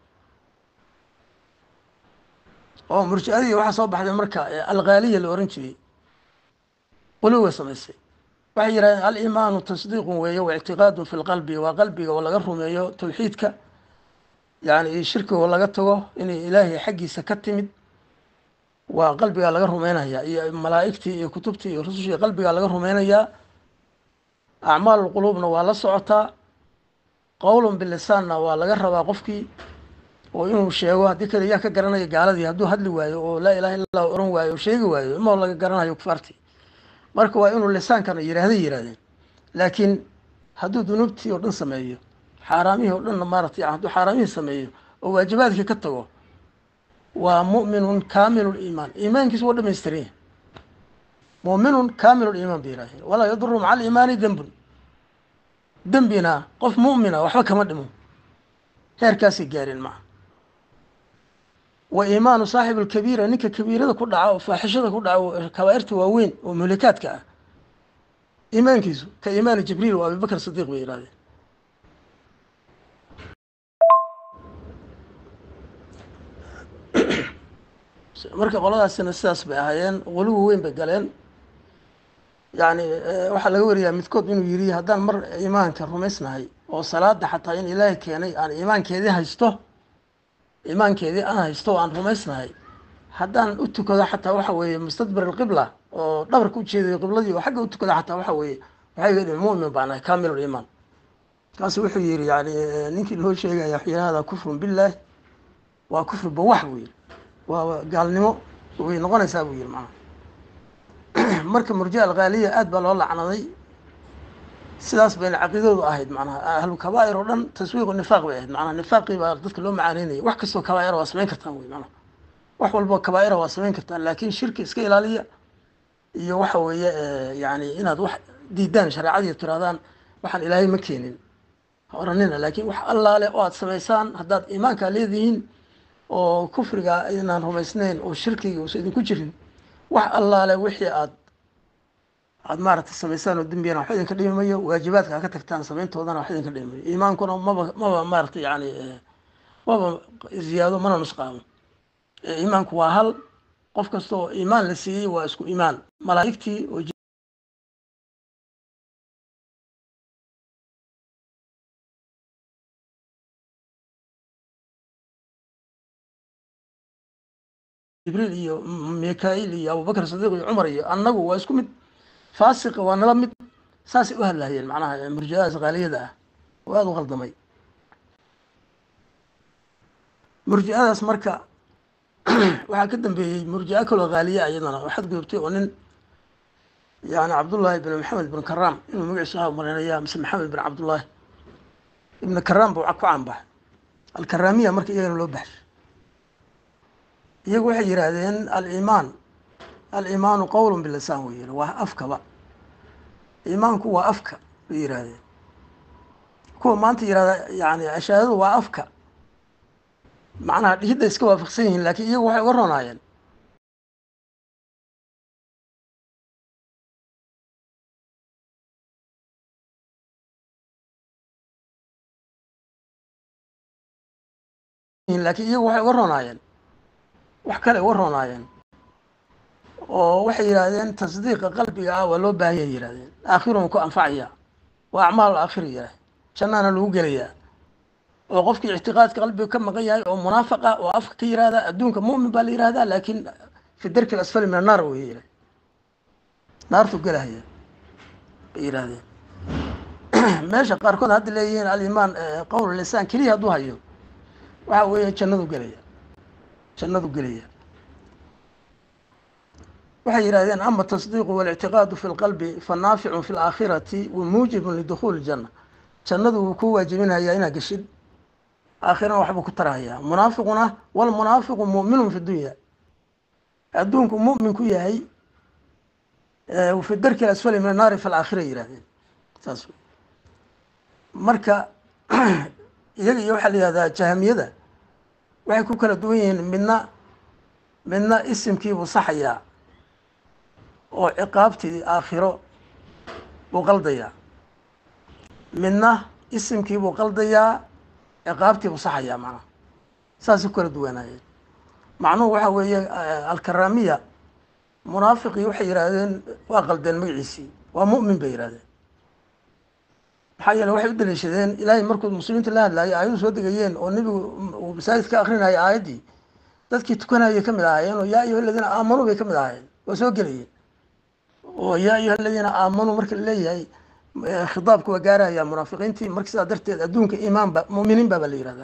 S1: oo murjicadii waxaa soo baxday marka alghaaliya la ohan jiray quluwiga samaysay waxay yidhahdeen alimaanu tasdiiqun weeye wa ictiqaadun fi lqalbi waa qalbiga oo laga rumeeyo tawxiidka yani shirkiga oo laga tago inay ilaahay xaggiisa ka timid waa qalbigaa laga rumeynaya iyo malaa'igtii iyo kutubtii iyo rusushii qalbigaa laga rumeynayaa acmaal quluubna waa la socotaa qowlun bilisaanna waa laga rabaa qofkii oo inuu sheego haddii kale yaa ka garanaya gaaladii hadduu hadli waayo oo laa ilaha illa allah ohan waayo oo sheegi waayo imoo laga garanayo kufaartii marka waa inuu lisaankana yidhaahday yidhahdeen laakiin hadduu dunuubtii oo dhan sameeyo xaaraamihii oo dhanna maaratay hadduu xaaraamihii sameeyo oo waajibaadkii ka tago waa mu'minun kaamilu liimaan iimaankiisu waa dhamaystiran yahay mu'minun kaamilu liimaan bay yidhahdeen walaa yaduru maca aliimaani dembun dembina qof mu'mina waxba kama dhimo heerkaasay gaareen maca wa iimaanu saaxib alkabiira ninka kabiirada ku dhaca oo faaxishada ku dhaca oo kabaa'irta waaweyn oo muhlikaadka ah iimaankiisu ka iimaani jibriil oo abibakr sidiiq bay yidhahdeen marka qoladaasina sidaas bay ahaayeen quluwi weyn bay galeen yani waxaa laga wariyaa midkood inuu yidhi haddaan mar iimaanka rumaysnahay oo salaada xataa in ilaahay keenay aan iimaankeedii haysto iimaankeedii aan haysto oo aan rumaysnahay haddaan u tukado xataa waxa weeye mustadbir alqibla oo dhabarka u jeedayo qibladii oo xagga u tukada xataa waxa weeye waxay yidhi mu'min baan ahay kaamil liimaan kaasu wuxuu yidhi yani ninkii loo sheegaya waxyaahada kufrun billaah waa kufri bawax buu yidhi waa gaalnimo way noqonaysaa buu yidhi macnaha marka murjia alghaaliya aad baa loo lacnaday sidaas bayna caqiidadu ahayd macnaha ahlu kabaa'ir oo dhan taswiiqu nifaaq bay ahayd macnaha nifaaqii baa dadka loo macaaneynaya wax kastoo kabaa'ira waa samayn kartaan wey macnaha wax walboo kabaa'ira waa samayn kartaan laakiin shirki iska ilaaliya iyo waxa weeye yani inaad wax diidaan shareecadii tirahdaan waxaan ilaahay ma keenin ha oranina laakiin wax allaale oo aad samaysaan haddaad iimaankaa leedihiin oo kufriga inaan rumaysnayn oo shirkiga uusa idinku jirin wax allaale wixii aad aada maaragtay samaysaan oo dembiyana wax idinka dhimi mayo waajibaadka ha ka tagtaan samayntoodana wax idinka dhimi mayo iimaankuna maba maba maaragtay yani maba ziyaado mana nusqaamo iimaanku waa hal qof kasta oo iimaan la siiyey waa isku iimaan malaa'igtii oo jibriil iyo mikail iyo abubakr sadiiq iyo cumar iyo annagu waa isku mid faasiqa waa nala mid saasay u hadlahayeen macnaha murjiadaas khaaliyada ah oo aada u qaldamay murjiadaas marka waxaa ka dambeeyey murjico kaloo khaaliya iyadana oo xadgudubtay oo nin yani cabdullaahi bin maxamed bin karaam inuu magaciisu aha marinaya mise maxamed bin cabdullaahi ibn karaam buu ku caanbaxay alkaraamiya marka iyagana loo baxshay iyagu waxay yidhaahdeen aliimaan aliimaanu qowlun bilisaan wey yihi waa afkaba iimaanku waa afka bay yidhaahdeen kuwa maanta yihahda yani ashaadadu waa afka macnaha dhihidda iska waafaqsan yihiin laakiin iyagu waxay uga ronaayeen laakiin iyagu waxay uga ronaayeen wax kale uga ronaayeen oo waxay yidhaahdeen tasdiiqa qalbiga ah waa loo baahanya yihahdeen aakhirun ku anfacaya waa acmaal aakhir yidhah jannaana lagu gelayaa oo qofkii ictiqaadka qalbiga ka maqan yahay oo munaafiq ah oo afka ka yihahda adduunka mu'min baa la yihahdaa laakiin fi darki asfali min annaar way yidhah naartu gelahaya bay yidhahdeen meesha qaarkood hadda leeyihiin alimaan qowl lisaan keliya hadduu hayo waxa weeye jannadu gelaya jannadu gelaya waxay yidhahdeen ama tasdiiqu walictiqaadu fi lqalbi fanaaficun fi laakhirati wa muujibun lidukhuuli janna jannadu wuu ku waajibinayaa inaad geshid aakhirana waxbuu ku tarahayaa munaafiquna walmunaafiqu mu'minun fi dunya adduunku mu'min ku yahay fi darki asfali min annaari fi laakhira yihahdeen saas marka iyaga iyo waxaa la yihahdaa jahamiyada waxay ku kala duwan yihiin midna midna isimkiibuu saxayaa oo ciqaabtii aakhiro buu qaldayaa midna isimkiibuu qaldayaa ciqaabtiibuu saxayaa macnaha saasay ku kala duwanaayeen macnuhu waxaa weeye alkaramiya munaafiqii waxay yidhaahdeen waa qaldeen magaciisii waa mu'min bay yidhahdeen maxaa yeele waxay u daliishadeen ilaahay markuu muslimiinta la hadlaayay aayadu soo degayeen oo nebigu uu masaajid ka akrinayay aayaddii dadkii tukanayay ka mid ahaayeen oo yaa ayuha aladiina aamanuu bay ka mid ahaayeen waa soo gelayeen oo yaa ayuha aladiina aamanuu marka la leeyahay khitaabka waa gaaraya munaafiqiintii marka sidaa darteed adduunka iimaan ba mu'miniin baa baa la yihahdaa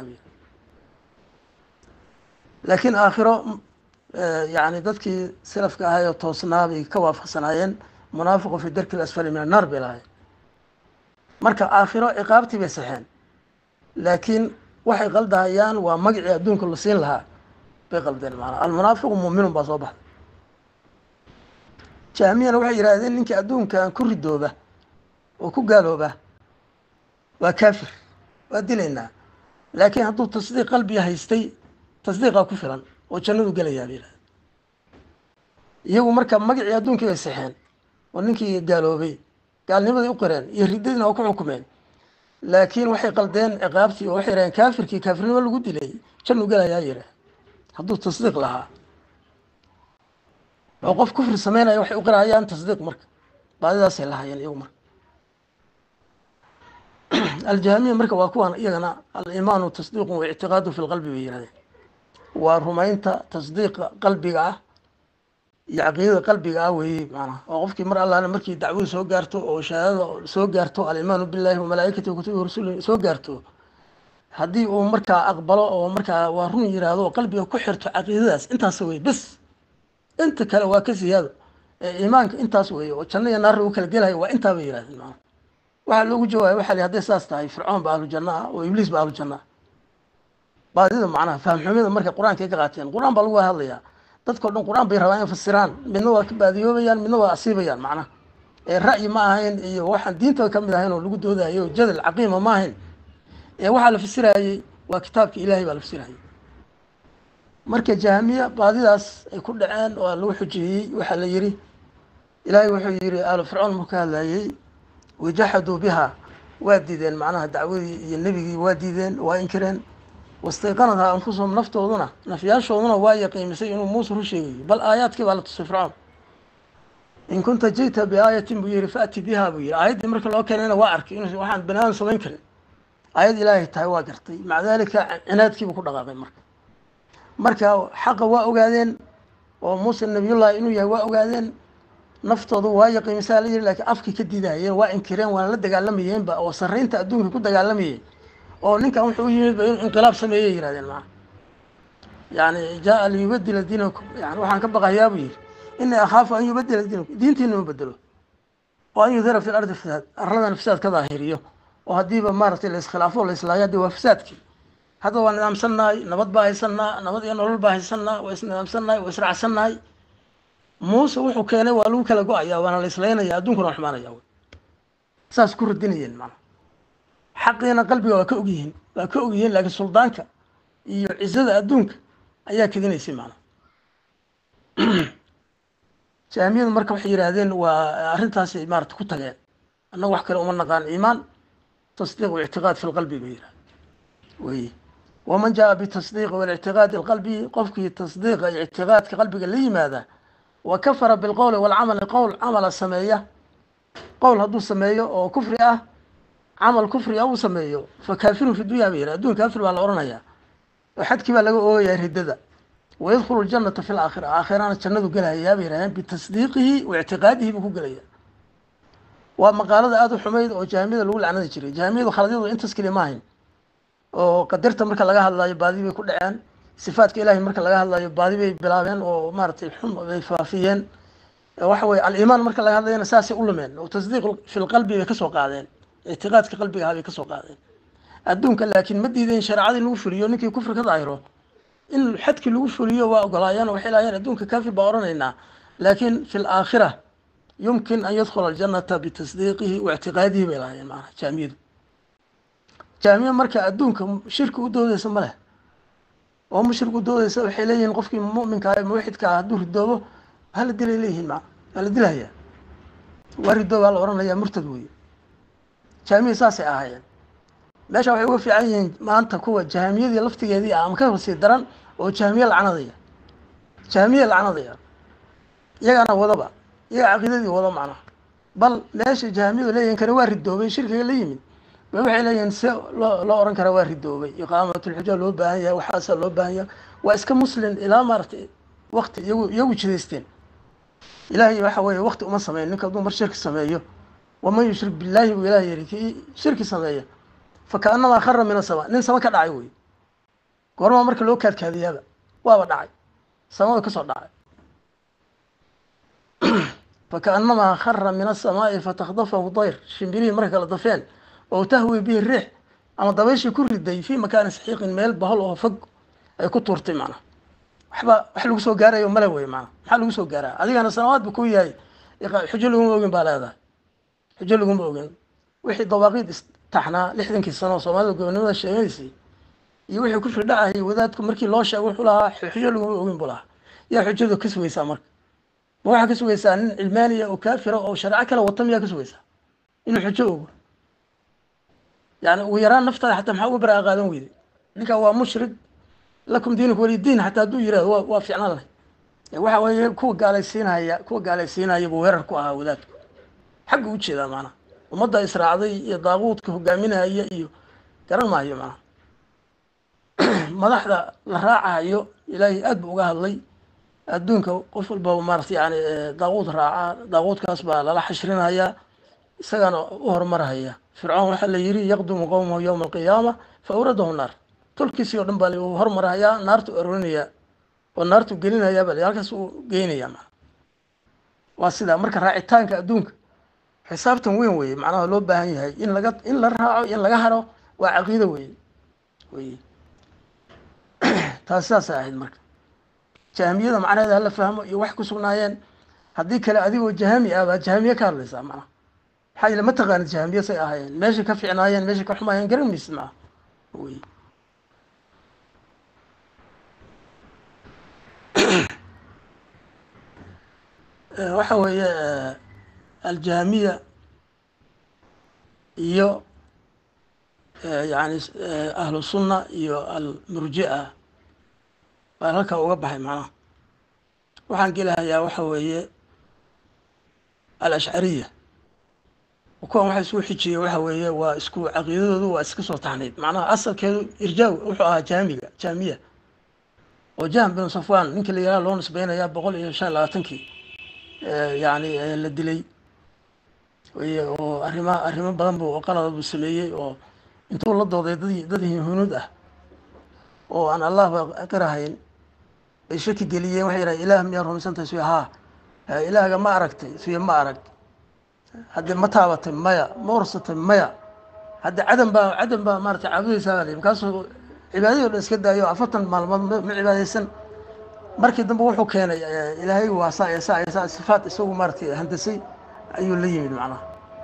S1: laakiin aakhiro yani dadkii salafka ahaayoo toosnaa bay ka waafaqsanaayeen munaafiqu fi darki asfali min annaar bay lahayen marka aakhiro ciqaabtii bay saxeen laakiin waxay qaldahayaan waa magacii adduunka la siin lahaa bay qaldeen maanaa almunaafiqu muuminun baa soo baxday jahmiyana waxay yidhahdeen ninkii adduunkan ku ridooba oo ku gaalooba waa kaafir waa dilaynaa laakiin hadduu tasdiiq qalbiga haystay tasdiiqaa ku filan oo jannadu gelayaa bay yidhahdeen iyagu marka magacii adduunkii bay saxeen oo ninkii gaaloobay gaalnimaday u qireen iyo riddadiina waa ku xukumeen laakiin waxay qaldeen ciqaabtii oo waxay yidhahdeen kaafirkii kaafirnimo lagu dilay jannu gelayaa yidhah hadduu tasdiiq lahaa oo qof kufri sameynaya waxay u qirahayaan tasdiiq marka baadidaasay lahaayeen iyagu marka aljahamiya marka waa kuwan iyagana alimaanu tasdiiqun wa ictiqaadu fi lqalbi bay yihahdeen waa rumaynta tasdiiqa qalbiga ah iyo caqiidada qalbiga ah weeye maanaha oo qofkii mar allaale markii dacwadu soo gaarto oo shahaadada soo gaarto alimaanu billahi wa malaa'ikati wa kutubi rasuli soo gaarto haddii uu markaa aqbalo oo markaa waa run yiraahdo oo qalbiga ku xirto caqiidadaas intaas wey bes inta kale waa ka siyaado ee iimaanka intaas weeye oo janno iyo naarra u kala gelayo waa intaa bay yirahdeen maana waxaa loogu jawaabay waxaa li hadday saas tahay fircoon ba ahlu janno ah oo ibliis ba ahlu janno ah baadida macnaha fahamxumida marka qur-aanka ay ka qaateen qur-aan baa lagu hadlayaa dadkao dhan qur-aan bay rabaan in fasiraan midna waa ka baadiyoobayaan midna waa asiibayaan macnaha ee ra'yi ma ahayn iyo waxaan diinta ka mid ahayn oo lagu doodayo jadal caqiima ma ahayn ee waxaa la fasirayey waa kitaabka ilaahay baa la fasirayay marka jahamiya baadidaas ay ku dhaceen oo lagu xujeeyey waxaa la yidhi ilaahay wuxuu yidhi aalu fircoon marku ka hadlayey wajaxaduu biha waa diideen macnaha dacwadii iyo nebigii waa diideen waa inkireen wastayqanadhaa anfusahum naftooduna nafyaashooduna waa yaqiimisay inuu muuse ru sheegayo bal aayaadkii baa la tusay fircoon in kunta jita biaayatin buu yihi faati biha buu yihi aayaddii marka loo keenayna waa arkay in waxaan bani aadam samayn karin aayad ilaahay tahay waa gartay maca dalika cinaadkiibuu ku dhaqaaqay marka marka xaqa waa ogaadeen oo muuse nabiyullahi inuu yahay waa ogaadeen naftoodu waa yaqiimisaa la yihi lakiin afkii ka diidahayeen waa inkireen waana la dagaalamayeenba oo sarreynta adduunka ku dagaalamayeen oo ninkan wuxuu yimid ba inuu inqilaab sameeyey yihahdeen maa yani jaa liyubadila diinakum yani waxaan ka baqayaa buu yihi inii akhaafu an yubadila diinakum diintiina ma bedelo oo an yudhira fi lardi fasaad arladana fasaad ka daahiriyo oo haddiiba maaragtay la iskhilaafo la islaayo haddi waa fasaadkii hadda waa nidaamsannahay nabad baa haysanaa nabad iyo nolol baa haysanaa waa isnidaamsannahay waa israacsannahay muuse wuxuu keenay waa lagu kala go-aya waana la islaynaya adduunkuna waa xumaanaya wy saas ku radinayeen maanaa xaqiina qalbiga waa ka ogyihiin waa ka ogyihiin laakiin suldaanka iyo cizada adduunka ayaa kedinaysay maanaa jaamiyadu marka waxay yidhaahdeen waa arrintaasay maarata ku tageen annaga wax kale uma naqaan iimaan tasdiiq waictiqaad fi lqalbi bay yidhahden wey waman jaa bitasdiiqi walictiqaadi alqalbi qofkii tasdiiqa iyo ictiqaadka qalbiga la yimaada wa kafara bilqowli walcamali qowl camala sameeya qowl hadduu sameeyo oo kufri ah camal kufri ah uu sameeyo fa kaafirun fi dunya ba yidhah adduun kaafir baa la odhanayaa oo xadkii baa laga oogayaa riddada wayadkhulu ljanata fi laakhira aakhirana jannadu gelahayaa bay yidhahdeen bitasdiiqihi wa ictiqaadihi buu ku gelaya waa maqaalada aada u xumayd oo jahamiyada lagu lacnadi jiray jahamiyadu khaladyadu intaas keli ma ahayn oo qadarta marka laga hadlayo baadi bay ku dhaceen sifaadka ilahay marka laga hadlayo baadi bay bilaabeen oo maaragtay xun bay faafiyeen waxa weye aliimaan marka laga hadlayana saasay u lumeen oo tasdiiq fi lqalbi bay kasoo qaadeen ictiqaadka qalbiga ahaa bay kasoo qaadeen adduunka laakiin ma diideen shareecadii lagu fuliyo ninkii kufri ka daahiro in xadkii lagu fuliyo waa ogolaayeen waxay laayeen adduunka kaafir baa odhanaynaa laakiin fi laakhira yumkin an yadkhula aljanata bitasdiiqihi wa ictiqaadihi bay lahaayeen maanaa jaamiyadu jaamiya marka adduunka shirki u doodeysa ma leh oo mushrik u doodeysa waxay leeyihiin qofkii mu'minka ah muwaxidka ah hadduu ridoobo hala dilay leeyihiin maa waa la dilahayaa waa ridoob aa la odhanayaa murtad weeye jaamiya saasay ahaayeen meesha waxay uga fiican yihiin maanta kuwa jahamiyadii laftigeedii ah ama ka horsii daran oo jahmiye lacnadaya jahmiye lacnadaya iyagaana wadaba iyaga caqiidadii wado macnaha bal meesha jahamiyadu leeyihin kani waa ridoobay shirkiga la yimid ba waxay leeyihiin se loo loo ohan karaa waa ridoobay iqaamatulxuja loo baahan yahay waxaasaa loo baahan yahay waa iska muslim ilaa maaratay wakti iyagu iyagu jidaysteen ilaahay waxa weeye wakti uma sameyn ninka hadduu mar shirki sameeyo waman yushrik billaahi buu ilaah yiri kii shirki sameeya fakaanamaa khara min asama nin sama ka dhacay wey goormaa marka loo kaadkaadiyaaba waaba dhacay samada kasoo dhacay fakaanamaa khara min asamaa'i fatakdafahu dayr shimbirihii marka kala dafeen oo tahwi bihi riix ama dabayshii ku riday fii makaani saxiiqin meel bahol oo fog ay ku tuurtay macnaha waxba wax lagu soo gaarayo male wey maanaa maxaa lagu soo gaaraa adigana sanawaad bu ku yahay xujo laguma ogin baa leedahay xujo laguma ogin wixii dawaaqiid istaxnaa lixdankii sano oo soomaalida gobonimada sheegaysay iyo wixii ku firdhacayay wadaadku markii loo sheego wuxuu lahaa xujo laguma ogin buu lahaa yaa xujadu ka sugaysaa marka ma waxaa ka sugaysaa nin cilmaaniya oo kaafira oo shareeco kale wata miyaa ka sugaysaa inuu xujo ogo yani ugu yaraan naftaada xataa maxaa uga baraa qaadan weyday ninkan waa mushrik lakum diinuku walidiin xataa hadduu yirahdo wa waa ficnaan leh waxa weeye kuwa gaalaysiinaya kuwa gaalaysiinaya buu weerar ku ahaa wadaadku xagga u jeedaa maanaha ummadda israacday iyo daaquudka hogaaminaya iyo garan maayo maanaha madaxda la raacayo ilaahay aad bu uga hadlay adduunka qof walbaba maarata yani daaquud raaca daaquudkaas baa lala xashrinayaa isagana u horumarhaya fircoon waxaa la yiri yaqdumu qowmahu yowma alqiyaama fa awradahu naar tolkiisii o dhan baa u hormarahayaa naartu aroorinayaa oo naartu gelinayaa bal halkaas uu geynaya maa waa sidaa marka raacitaanka adduunka xisaabtan weyn weye macnaha loo baahan yahay in laga in la raaco in laga haro waa caqiido weye weye taas saasay ahayd marka jahamiyada macnaheeda hala fahmo iyo wax ku sugnaayeen haddii kale adigoo jahami ah baad jahamiye ka hadlaysaa macnaha maxaa yeele ma taqaanid jahamiye say ahaayeen meeshay ka ficnaayeen meeshay ka xumaayeen garan maysid macnaha wey waxa weeye aljahamiya iyo yani ahlu sunna iyo almurji'a baa halkaa uga baxay macnaha waxaan gelahayaa waxa weeye alashcariya kuwan waxa isku xijiyey waxa weeye waa isku caqiidadoodu waa iska soo taxnayd macnaha asalkeedu irjaaw wuxuu ahaa jaamiga jaamiya oo jahm bin safwan ninka la yaraha loo nisbeynayaa boqol iyo shan iyo labaatankii yani la dilay y oo arrima arrimo badan bu qalada buu sameeyey oo intuu la dooday dad dad hunuud ah oo aan allahba qirahayn bay shaki geliyeen waxay yidhaha ilaah miyaa rumaysantahay suya haa ilaahga ma aragtay suya ma arag hadde ma taabatay maya ma ursatay maya hadde cadan baa cadan baa maarata caabudaysaa baa lii markaasuu cibaadadii o dhan iska daayo afartan maalmood ma cibaadaysan markii dambe wuxuu keenay ilaahay waa saa iyo saa iyo saa sifaat isagu maaratay handasay ayuu la yimid macnaha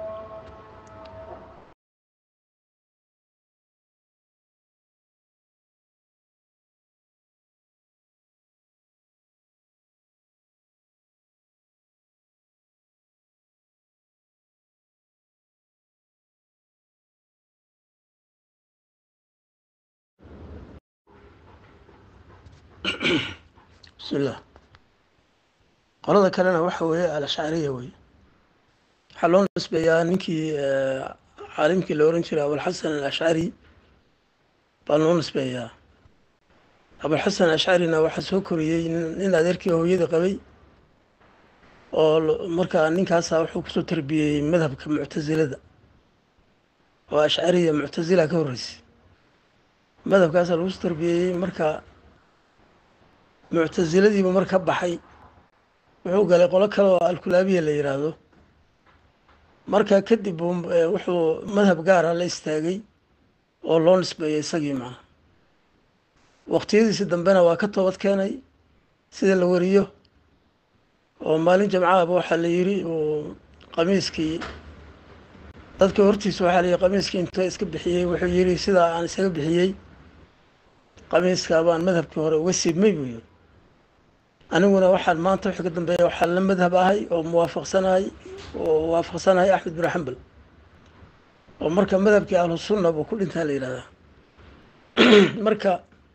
S1: bismillah qolada kalena waxa weeye alashcariya wey waxaa loo nisbeeyaa ninkii caalimkii la oran jiray abulxasan alashcari baa loo nisbeeyaa abulxasan alashcarina waxaa soo koriyey nin adeerkii hooyada qabay oo markaa ninkaasa wuxuu kusoo tarbiyeyey madhabka muctasilada oo ashcariya muctasila ka horreysay madhabkaasaa lagu soo tarbiyeeyey marka muctasiladiibu mar ka baxay wuxuu galay qolo kale oo alkulaabiya la yidhaahdo marka kadib wuxuu madhab gaara la istaagay oo loo nisbeeyay isagii macna waqtiyadiisi dambena waa ka toobad keenay sida la wariyo oo maalin jamcaaba waxaa la yiri uu qamiiskii dadka hortiisa waxaa layihi qamiiskii inta iska bixiyey wuxuu yidhi sidaa aan isaga bixiyey qamiiska baan madhabkii hore uga siibmay buu yidhi aniguna waxaan maanta wixii ka dambeeya waxaan la madhab ahay oo muwaafaqsanahay oo waafaqsanahay axmed bin xambal oo marka madhabkii ahlu sunna buu ku dhintaa la yidhahdaa marka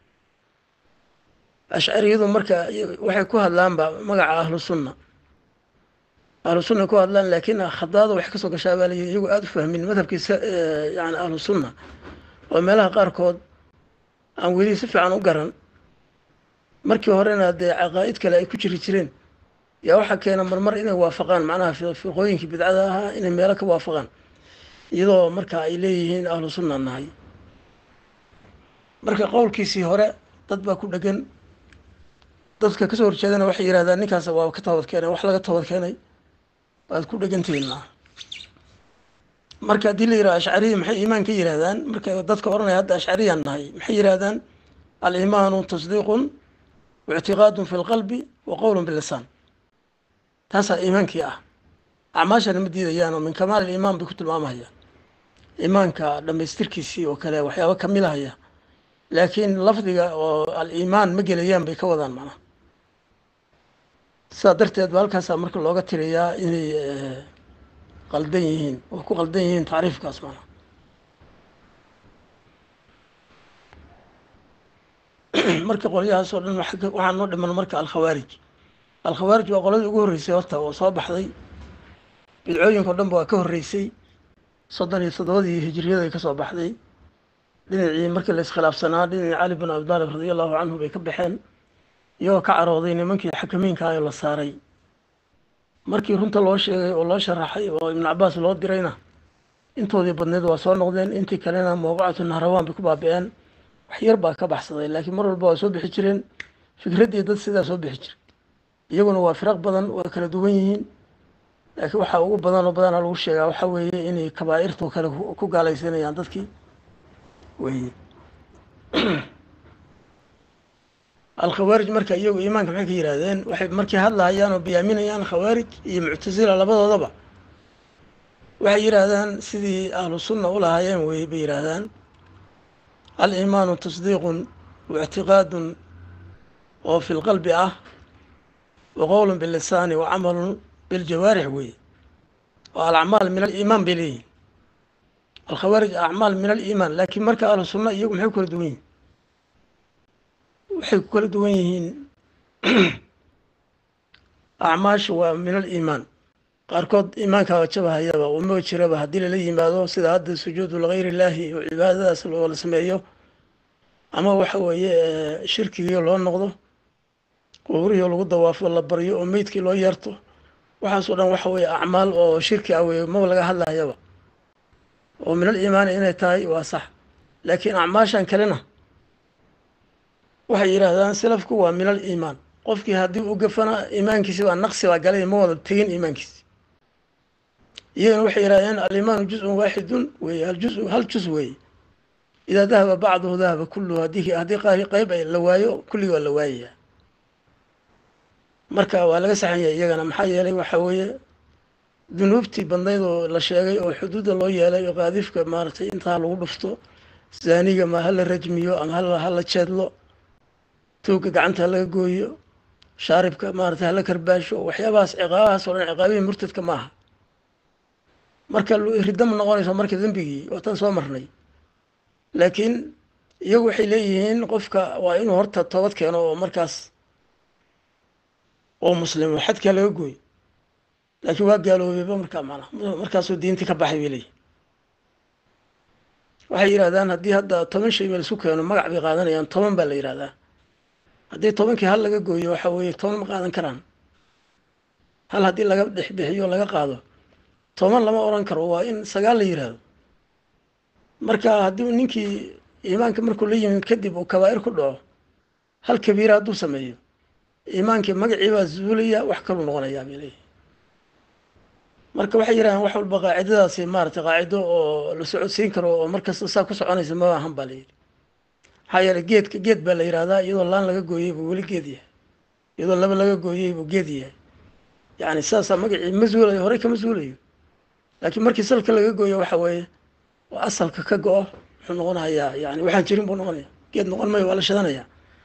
S1: ashcariyadu marka waxay ku hadlaanba magaca ahlu sunna ahlu sunna ku hadlaan laakiin khadaada wax kasoo gashaa baa layihi iyagu aada u fahmin madhabkiisa yani ahlu sunna oo meelaha qaarkood aan weli si fiican u garan markii horena dee caqaa'id kale ay ku jiri jireen yaa waxaa keena marmar inay waafaqaan macnaha fiqooyinkii bidcada ahaa inay meelo ka waafaqaan iyadoo marka ay leeyihiin ahlu sunna nahay marka qowlkiisii hore dad baa ku dhegan dadka kasoo horjeedana waxay yidhahdaan ninkaas waa ka toobad keenay wax laga toobad keenay waad ku dhegantihiin marka haddii la yidhaha ashcariya maxay iimaan ka yidhahdaan marka dadka odhanaya hadda ashcariyaan nahay maxay yidhahdaan aliimaanu tasdiiqun waictiqaadun fi lqalbi wa qowlun bilisaan taasaa iimaankii ah acmaashana ma diidayaan oo min kamaal iliimaan bay ku tilmaamahayaan iimaanka dhammaystirkiisii oo kale waxyaaba kamilahaya laakiin lafdiga oo al-iimaan ma gelayaan bay ka wadaan macnaha sidaa darteed ba halkaasaa marka looga tiriyaa inay qaldan yihiin oo ku qaldan yihiin tacriifkaas macnaha marka qolyahaas oo dhan waxaa noo dhiman marka alkhawaarij alkhawaarij waa qoladii ugu horreysay horta oo soo baxday bidcooyinka o dhan ba waa ka horreysay soddon iyo toddobadii hijiriyaday ka soo baxday dhinacii markii la iskhilaafsanaa dhinacii cali bin abi taalib radia allahu canhu bay ka baxeen iyagoo ka carooday nimankii xakamiinkaayoo la saaray markii runta loo sheegay oo loo sharaxay oo ibnu cabaas loo dirayna intoodii badneed waa soo noqdeen intii kalena mawqacatu nahrawaan bay ku baabi-een wax yar baa ka baxsaday laakiin mar walba waa soo bixi jireen fikraddii dad sidaa soo bixi jiray iyaguna waa firaq badan waa kala duwan yihiin laakiin waxaa ugu badan oo badana lagu sheegaa waxaa weeye inay kabaa'irtoo kale ku gaalaysanayaan dadkii weye alkhawaarij marka iyagu iimaanka maxay ka yidhahdeen waxay markay hadlahayaan oo biyaaminayaan khawaarij iyo muctasila labadoodaba waxay yidhaahdaan sidii ahlu sunna u lahaayeen wey bay yidhaahdaan aliimaanu tasdiiqun waictiqaadun oo fi lqalbi ah wa qowlun bilisaani wa camalun biljawaarix weye oo alacmaal min aliimaan bay leeyihin alkhawaarij acmaal min aliimaan laakiin marka ahlu sunna iyagu maxay ku kala duwan yihin waxay ku kala duwan yihiin acmaasha waa min aliimaan qaarkood iimaankaa jabahayaba uma jiraba haddii lala yimaado sida hadda sujuudu ligayr illaahi oo cibaadadaas loola sameeyo ama waxa weeye shirkigii loo noqdo quburihii lagu dawaafo la baryo oo meydkii loo yeerto waxaas oo dhan waxa weeye acmaal oo shirki ah weye maba laga hadlayaba oo min aliimaani inay tahay waa sax laakiin acmaashan kalena waxay yidhaahdaan salafku waa min aliimaan qofkii haddii u gafana iimaankiisi baa naqsi baa galay ma wada tegin iimaankiisi iyagana waxay yidhahdeen alimaanu juzun waaxidun weye aljuzu hal juz weeye idaa dahaba bacduhu dahaba kulluhu haddii haddii qaar qeyb la waayo kulligii waa la waayaya marka waa laga saxan yahay iyagana maxaa yeelay waxaa weeye dunuubtii badnayd oo la sheegay oo xuduudda loo yeelay oo qaadifka maaragtay intaa lagu dhufto zaaniga ma hala rajmiyo ama hala hala jeedlo tuugga gacanta halaga gooyo shaaribka maaragtay hala karbaasho waxyaabahaas ciqaabahaas oo dhan ciqaabihii murtadka ma aha marka riddo ma noqonayso marka dembigii oo tan soo marnay laakiin iyagu waxay leeyihiin qofka waa inuu horta toobad keeno oo markaas oo muslimo xadkaa laga gooy laakiin waa gaaloobayba markaa macnaha markaasuu diintii ka baxay bay leeyihin waxay yidhahdaan haddii hadda toban shay meel isku keeno magac bay qaadanayaan toban baa la yidhahdaa haddii tobankii hal laga gooyo waxa weeye toban ma qaadan karaan hal haddii laga dhexbixiyo laga qaado toban lama odhan karo waa in sagaal la yidhaahdo marka haddii ninkii iimaanka markuu la yimid kadib uu kabaa'ir ku dhaco hal kabiira hadduu sameeyo iimaankii magacii baa zuulaya wax kaluu noqonayaa bay leeyihi marka waxay yidhahdaan wax walba qaacidadaasi maaragtay qaacido oo la socodsiin karo oo markasta saa ku soconaysa ma ahan baa la yidhi maxaa yeeley geedka geed baa la yidhahdaa iyadoo laan laga gooyey buu weli geed yahay iyadoo laba laga gooyey buu geed yahay yacni saasaa magacii ma zuulayo horey kama zuulayo laakiin markii salka laga gooyo waxa weeye oo asalka ka go-o wuxuu noqonayaa yani waxaan jirin buu noqonaya geed noqon mayo waa la shadanaya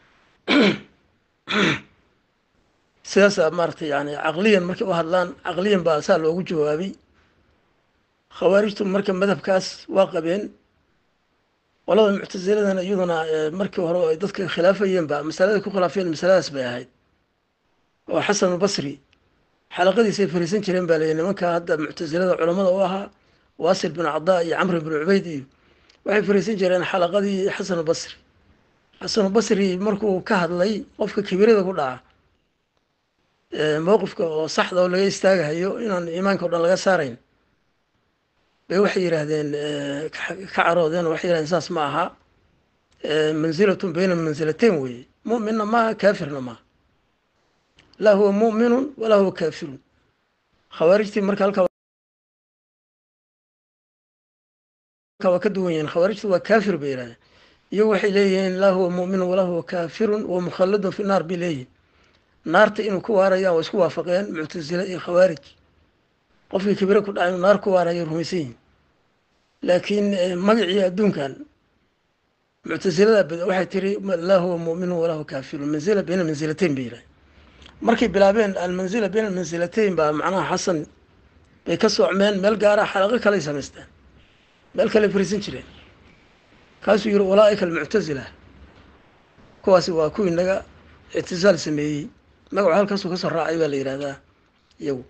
S1: sidaasa maaragtay yani caqliyan markay u hadlaan caqliyan baa saa loogu jawaabay khawaarijtu marka madhabkaas waa qabeen qolada muctasiladana iyaduna markii hore ay dadka khilaafayeen ba masalada ku khilaafeen masaladaas bay ahayd oo xasan albasri xalaqadiisay fariisan jireen baa leeyahy nimanka hadda muctasilada culamada u ahaa waasil bin cadaa iyo camr bin cubayd iyo waxay fariisan jireen xalaqadii xasan albasri xasan albasri markuu ka hadlay qofka kibirada ku dhaca mowqifka oo saxda oo laga istaagahayo inaan iimaanka o dhan laga saarayn bay waxay yidhaahdeen ka caroodeen waxay yihahdeen saas ma aha manzilatun bayna manzilateyn weeye mu'minna maaha kaafirna maaha laa huwa mu'minun walaa huwa kaafirun khawaarijtii marka halkaa waa ka duwan yihiin khawaarijtu waa kaafir bay yihahdeen iyagu waxay leeyihiin laa huwa mu'minun walaa huwa kaafirun wa mukhalladun fi naar bay leeyihin naarta inuu ku waarayaan waa isku waafaqeen muctasile iyo khawaarij qofkii kibire ku dhaca inuu naar ku waaraya rumaysan yihin laakiin magacii adduunkan muctasilada waxay tiri laa huwa mu'minun walaa huwa kaafirun manzila bayna manzilateyn bay yidhahdeen markay bilaabeen almanzila bayna manzilateyn baa macnaha xasan bay ka soocmeen meel gaara xalaqo kaley samaysteen meel kale fariisan jireen kaasuu yihi ulaaika almuctasila kuwaasi waa kuwii naga ictisaal sameeyey magacu halkaasuu kasoo raacay baa la yidhahdaa iyagu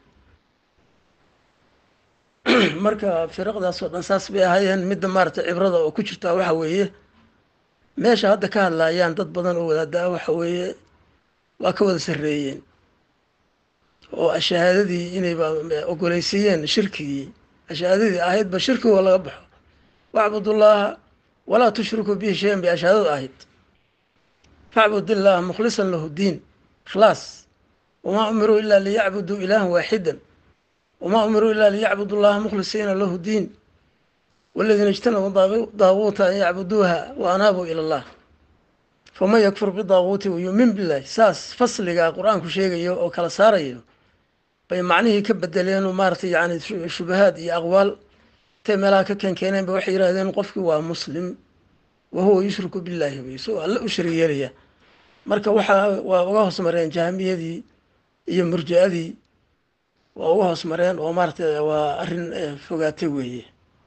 S1: marka firaqdaas oo dhan saas bay ahaayeen midda maaragtay cibrada oo ku jirtaa waxa weeye meesha hadda ka hadlaayaan dad badan oo wadaada waxa weeye waa ka wada sarreeyeen oo ashahaadadii inayba ogoleysiiyeen shirkigii ashahaadadii ahaydba shirkigo laga baxo wacbudullaaha walaa tushrikuu bihi shayan bay ashahaadadu ahayd facbud illaha mukhlisan lahu diin ikhlaas wamaa umiruu ilaa liyacbuduu ilaahan waaxidan wamaa umiruu ilaa liyacbudu llaha mukhlisiina lahu diin waladiina ijtanabuu daaguuta an yacbuduuha wa anaabuu ila allah faman yakfur bidaaguuti wayuumin billahi saas fasligaa qur-aanku sheegayo oo kala saarayo bay macnihii ka bedeleen oo maaratay yani shubahaad iyo aqwaal intay meelaha ka keenkeeneen ba waxay yidhahdeen qofkii waa muslim wahuwa yushriku billahi bay isagoo alle u shari yeelaya marka waxaa waa uga hoos mareen jahmiyadii iyo murji-adii waa uga hoos mareen oo maaratay waa arrin fogaatay weeye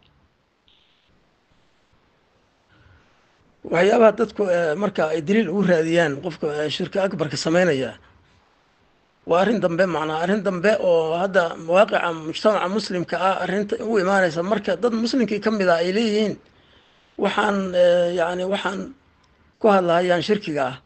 S1: waxyaabaha dadku marka ay daliil ugu raadiyaan qofka shirka akbarka sameynaya waa arrin dambe macnaa arrin dambe oo hadda mawaaqica mujtamaca muslimka ah arrinta u imaanaysa marka dad muslimkii ka mid ah ay leeyihiin waxaan yani waxaan ku hadlahayaan shirkiga ah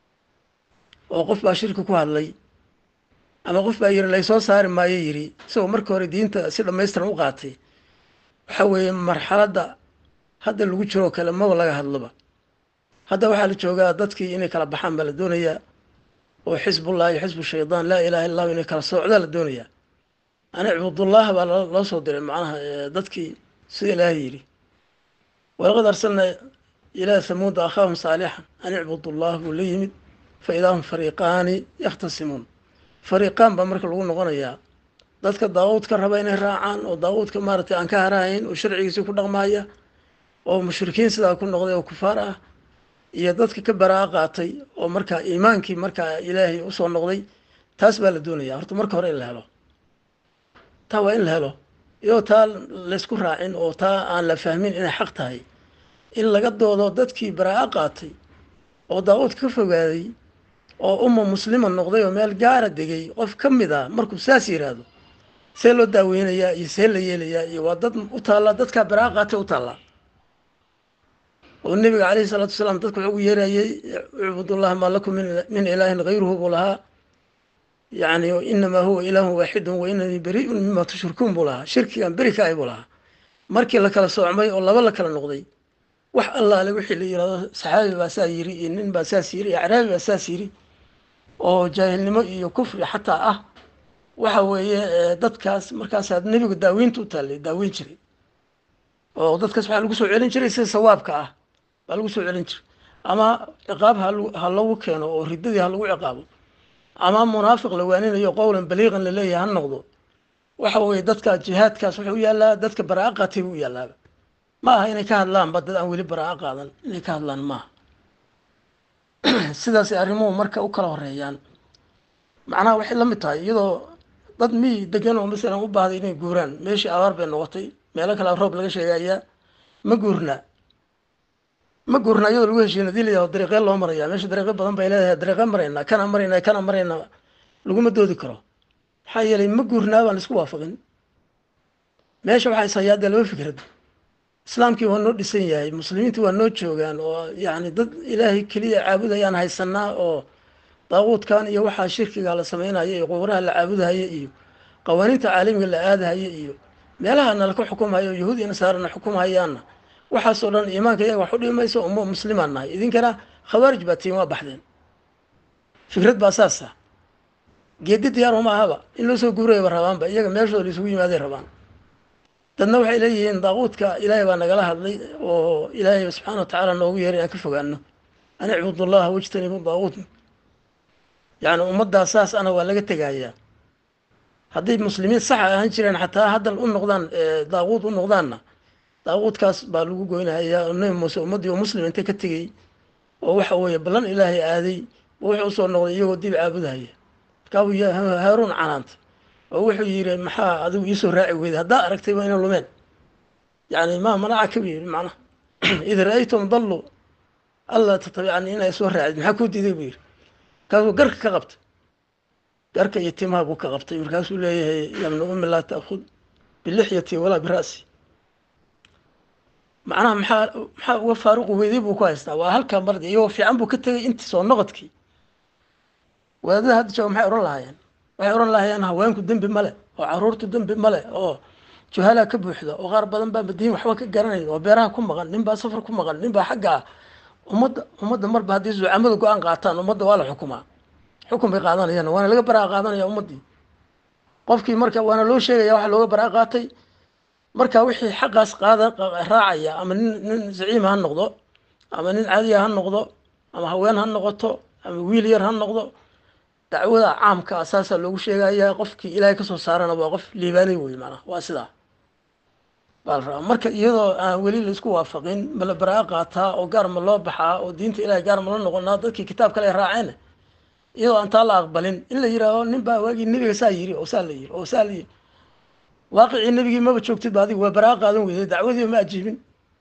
S1: oo qof baa shirki ku hadlay ama qof baa yiri laysoo saari maayo yiri isagoo marka hore diinta si dhamaystiran u qaatay waxa weeye marxaladda hadda lagu jiroo kale maba laga hadloba hadda waxaa la joogaa dadkii inay kala baxaan baa la doonayaa oo xisbullah iyo xisbu shaydaan laa ilaha illa lahu inay kala soocdaa la doonayaa ani cibudullah baa loo soo diray macnaha dadkii sida ilaahay yidhi walaqad arsalnaa ilaa hamuuda akhaahum saalixan an icbudullah buu la yimid fa idaa hum fariiqaani yakhtasimuun fariiqaan baa marka lagu noqonayaa dadka daawuudka raba inay raacaan oo daawuudka maaragtay aan ka harahayn oo sharcigiisii ku dhaqmaaya oo mushrikiin sidaa ku noqday oo kufaar ah iyo dadka ka baraa qaatay oo markaa iimaankii markaa ilaahay usoo noqday taas baa la doonaya horta marka hore in la helo taa waa in la helo iyadoo taa laysku raacin oo taa aan la fahmin inay xaq tahay in laga doodo dadkii baraa qaatay oo daawuudka ka fogaaday oo umma muslima noqday oo meel gaara degay qof ka mid a markuu saas yidhaahdo see loo daaweynayaa iyo see la yeelayaa iyo waa dad u taallaa dadkaa baraa qaatay u taallaa oo nebiga caleyhi salaatu wasalaam dadka wuxuu ugu yeerayey icbudullaha maa lakum min ilaahin hayruhu buu lahaa yani inamaa huwa ilaahun waaxidun wa inanii beri'un mima tushrikuun buu lahaa shirkigan beri ka ay buu lahaa markii la kala soocmay oo laba la kala noqday wax allaale wixii la yirahdo saxaabi baa saa yiri iyo nin baa saas yiri iyo acraabi baa saas yiri oo jaahilnimo iyo kufri xataa ah waxa weeye dadkaas markaasaa nebigu daaweynta u taallay daaweyn jiray oo dadkaas waxaa lagu soo celin jiray sida sawaabka ah baa lagu soo celin jiray ama ciqaab ha lagu keeno oo riddadii ha lagu ciqaabo ama munaafiq la waaninayo qowlan baliiqan laleeyahay ha noqdo waxa weeye dadka jihaadkaas wuxuu u yaallaa dadka baraa'a qaatay buu u yallaaba ma aha inay ka hadlaanba dad aan weli baraa'a qaadan inay ka hadlaan maaha sidaasay arrimuhu marka u kala horeeyaan macnaha waxay la mid tahay iyadoo dad miyi degan oo masalan u baahday inay guuraan meeshii abaar bay noqotay meelo kale roob laga sheegayaa ma guurnaa ma guurnaa iyadoo lagu heshiina hadii layaho dariiqee loo marayaa meesha dariiqyo badan bay leedahay dariiqe maraynaa kana maraynaa kana maraynaa laguma doodi karo maxaa yeelay ma guurnaa baan laisku waafaqin meesha waxaa ishayaa dee laba fikrad islaamkii waa noo dhisan yahay muslimiintii waa noo joogaan oo yacni dad ilaahay keliya caabudayaan haysanaa oo daaquudkan iyo waxaa shirkiga la sameynaya iyo qubraha la caabudahaya iyo qawaaniinta caalamiga la aadahaya iyo meelaha nalaka xukumhayo yahuud iyo nasaarana xukumhayaanna waxaasoo dhan iimaanka iyaga wax u dhimi mayso umma muslimaan nahay idinkana khawaarij baa tiin waa baxdeen fikrad baa saasa geedi diyaar uma ahaba in loo soo guurayaba rabaanba iyaga meeshooda la isugu yimaaday rabaan dadna waxay leeyihiin daaquudka ilaahay baa nagala hadlay oo ilaahay subxaana watacaala noogu yeeray aan ka fogaano an icbudullaha wajtanibu daaquud yacni ummaddaa saas ana waa laga tegayaa hadday muslimiin saxa ahaan jireen xataa haddan u noqdaan daaquud u noqdaanna daaquudkaas baa lagu goynahayaa oo nebi muuse ummaddii oo muslim inta ka tegey oo waxa weeye ballan ilaahay aaday wuxuu usoo noqday iyagoo dib caabudahaya markaabuu haaruun canaanta oo wuxuu yidhi maxaa adigu iisoo raaci weyday haddaa aragtay waa ina lumeen yani maa manaca ka yidhi macnaha id ra-aytum dallu alla tatabicani inay soo raacid maxaa kuu diiday buu yidhi markaasuu garka ka qabtay garka iyo timaha buu ka qabtay markaasuu leeyahay yabna ummi laa taakhud bilixyati walaa bira'si macnaha maxaa maxaa uga faaruqi weyday buu ku haystaa waa halkaa mardi iyagoo fiican buu ka tegay intii soo noqodkii wadaadada hadda jooga maxay odhan lahaayeen waxay odhan lahaayeen haweenku dembi male oo caruurtu dembi male oo juhalaa ka buuxda oo qaar badan baa madiin waxba ka garanayn oo beeraha ku maqan nin baa safar ku maqan nin baa xagga ah ummadda ummadda marba haddii zucamada go-aan qaataan ummadda waa la xukumaa xukun bay qaadanayaan waana laga baraa qaadanaya ummaddii qofkii marka waana loo sheegaya waxa looga baraa qaatay marka wixii xaqaas qaada raacaya ama nin nin zaciima ha noqdo ama nin caadiya ha noqdo ama haween ha noqoto ama wiil yar ha noqdo dacwada caamka ah saasaa loogu sheegayaa qofkii ilaahay kasoo saarana waa qof liibaanay wey macnaha waa sidaa baa la rabaa marka iyadoo aan weli laisku waafaqin ma la baraa qaataa oo gaar ma loo baxaa oo diinta ilahay gaar ma la noqonaa dadkii kitaab kale raaceen iyadoo aan taa la aqbalin in la yidhaaho nin baa waagii nebiga saa yiri oo saa la yiri oo saa la yiri waaqicii nebigii maba joogtid ba adigu waa baraa qaadan weyday dacwadiiba ma ajiibin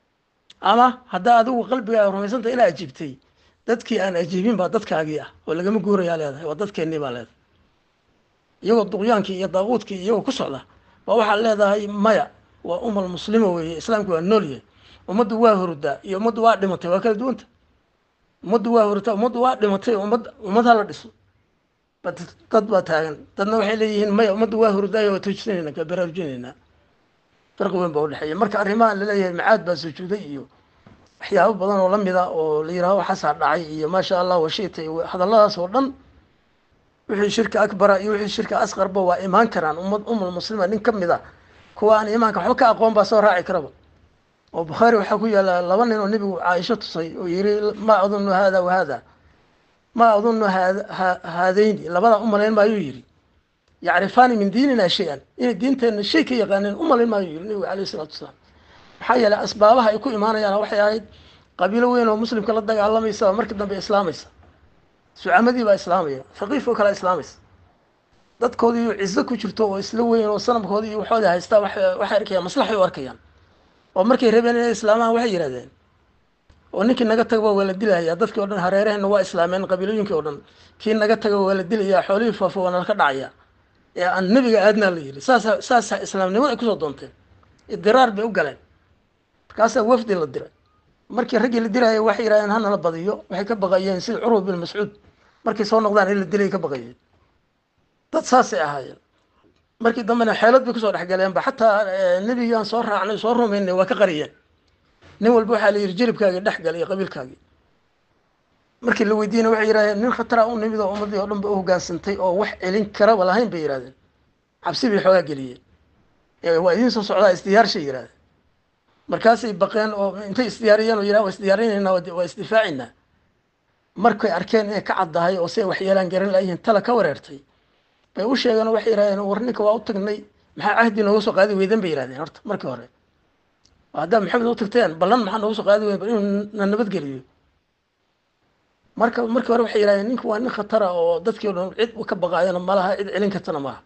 S1: ama haddaa adigu qalbigaa rumaysantah inaa ajiibtay dadkii aan ajiibin baa dadkaagii ah oo lagama guurayaa leedahay waa dadkeennii baa leedahay iyagoo duqyaankii iyo daaquudkii iyagoo ku socda baa waxaad leedahay maya waa umal muslima weeye islaamku waa nool yahay ummaddu waa hurdaa iyo ummaddu waa dhimatay waa kala duwanta ummaddu waa hurtaa ummaddu waa dhimatay ummad ummad hala dhiso dad baa taagan dadna waxay leeyihiin maya ummaddu waa hurdaayo waa toojinayna ka baraarujinaynaa farqi weyn baa udhexeeya marka arrimaha laleeyahay macaad baa sujuuday iyo waxyaabo badan oo lamid a oo la yidhaaho waxaasaa dhacay iyo maasha allah washiita iyo hadalladaas oo dhan wixii shirka akbara iyo wixii shirka asqarba waa imaan karaan ummad umul muslima nin ka mid a kuwa aan iimaanka waxba ka aqoon baa soo raaci karaba oo bukhaari waxaa ku yaalla laba nin oo nebigu caaisho tusay oo yiri maa adunnu hada wa hada maa adunnu haadayni labadaa umalayn maayuu yidhi yacrifaani min diinina shay-an inay diinteenna shay ka yaqaaneen umalayn maayuu yidhi nebigu alayh isalaatu wasalaam maxaa yeeley asbaabaha ay ku imaanayaan waxay ahayd qabiilo weyn oo muslimka la dagaalamaysa markii dambe islaamaysa sucamadii baa islaamaya faqiif oo kale islaamaysa dadkoodii cizo ku jirto oo isla weyn oo sanamkoodii iyo waxooda haystaa waxay arkayaan maslaxay u arkayaan oo markay rabeen inay islaamaan waxay yidhahdeen oo ninkii naga tagaba waa la dilayaa dadkii o dhan hareeraheenna waa islaameen qabiilooyinkii o dhan kii naga taga waa la dilayaa xoolihii faafo waa nalaka dhacaya ee aan nebiga aadnaa la yidhi saasa saasa islaamnimada ay kusoo doonteen idiraar bay u galeen markaasaa wafdi la diray markii raggii la diraya waxay yidhahdeen hanala badiyo waxay ka baqayeen sida curwa bin mascuud markay soo noqdaan in la dilay ka baqayeen dad saasay ahaayeen markii dambena xeelad bay kusoo dhexgaleenba xataa nebigaan soo raacnay soo rumaynay waa ka qariyeen nin walba waxaa la yidhi jelibkaagii dhexgal iyo qabiilkaagii markii la weydiinay waxay yidhahdeen nin khatara u nimid oo ummadii oo dhan ba u hogaansantay oo wax celin karaba lahayn bay yidhahdeen cabsi bay xoogaa geliyeen waa idiin soo socdaa isdiyaarshay yidhahdeen markaasay baqeen oo intay isdiyaariyeen oo yidhahan waa isdiyaarinaynaa waa isdifaacinaa markay arkeen inay ka caddahay oo si ay waxyeelaan garan layihiin tala ka wareertay bay u sheegeen oo waxay yidhahdeen war ninka waa u tagnay maxaa cahdi nooga soo qaadi weydan bay yihahdeen horta markii hore haddaad maxamed u tagteen ballan maxaa nooga soo qaadi weydan bal inuu na nabadgeliyo marka markii hore waxay yihahdeen ninku waa nin khatara oo dadkii o dhan cid ka baqaayona malaha cid celin kartana maaha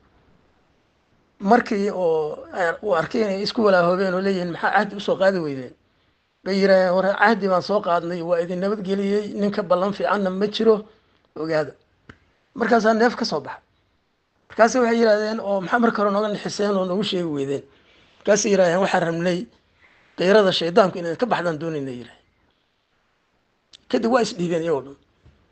S1: markii oo uu arkay inay isku walaahoobeen oo leeyihiin maxaa cahdi usoo qaadi weydeen bay yidhahdeen war cahdi baan soo qaadnay waa idin nabadgeliyey ninka ballan fiicanna ma jiro ogaada markaasaa neef ka soo baxa markaase waxay yidhahdeen oo maxaa marka hore nooga nixiseen oo noogu sheegi weydeen markaasay yidhahdeen waxaan rabnay kayrada shaydaanku inaad ka baxdaan doonayna yidhahdeen kadib waa isdhiibeen iyagoo dhan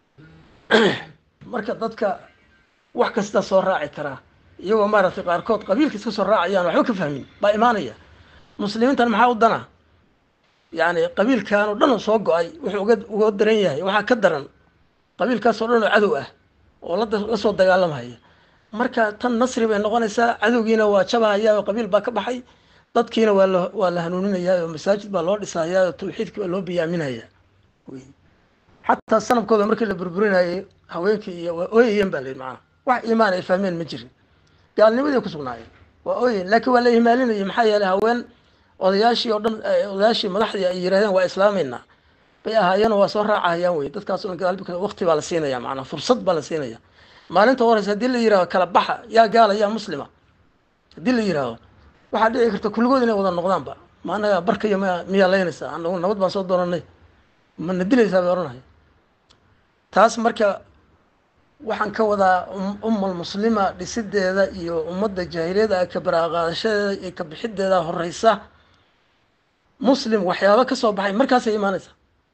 S1: marka dadka wax kasta soo raaci karaa iyagoo maaragtay qaarkood qabiilka iska soo raacayaan waxba ka fahmin baa imaanaya muslimiintan maxaa u dana yani qabiilkan oo dhan oo soo go-ay wuxuu uga uga daran yahay waxaa ka daran qabiilkaas oo dhan oo cadow ah oo la la soo dagaalamhaya marka tan nasri bay noqonaysaa cadowgiina waa jabahaya oo qabiil baa ka baxay dadkiina waa la waa la hanuuninayaa oo masaajid baa loo dhisayaa oo tawxiidkii baa loo biyaaminaya xataa sanabkooda markii la burburinayay haweenkii iyo waa ooyayeen baa la yidhi macana wax iimaan ay fahmeen ma jirin gaalnimadii ku sugnaayeen waa ooyeen laakiin waa la ihmaalinayay maxaa yeelay haween odayaashii oo dhan odayaashii madaxdii ay yidhahdeen waa islaameynaa bay ahaayeen oo waa soo raacahayaan wey dadkaas o dhan waqti baa la siinaya macnaa fursad baa la siinaya maalinta horeysa haddii la yihahdo kala baxa yaa gaala yaa muslima haddii la yihahdo waxaa dhici karta kulligood inay wada noqdaanba ma anaga barkaya m miyaa leynaysaa anagu nabad baan soo doonanay mana dilaysaa bay odhanaya taas marka waxaan ka wadaa ummal muslima dhisideeda iyo ummadda jaahiliyada ka baraaqaadashadeeda iyo ka bixideeda horeysa muslim waxyaaba ka soo baxay markaasay imaanaysaa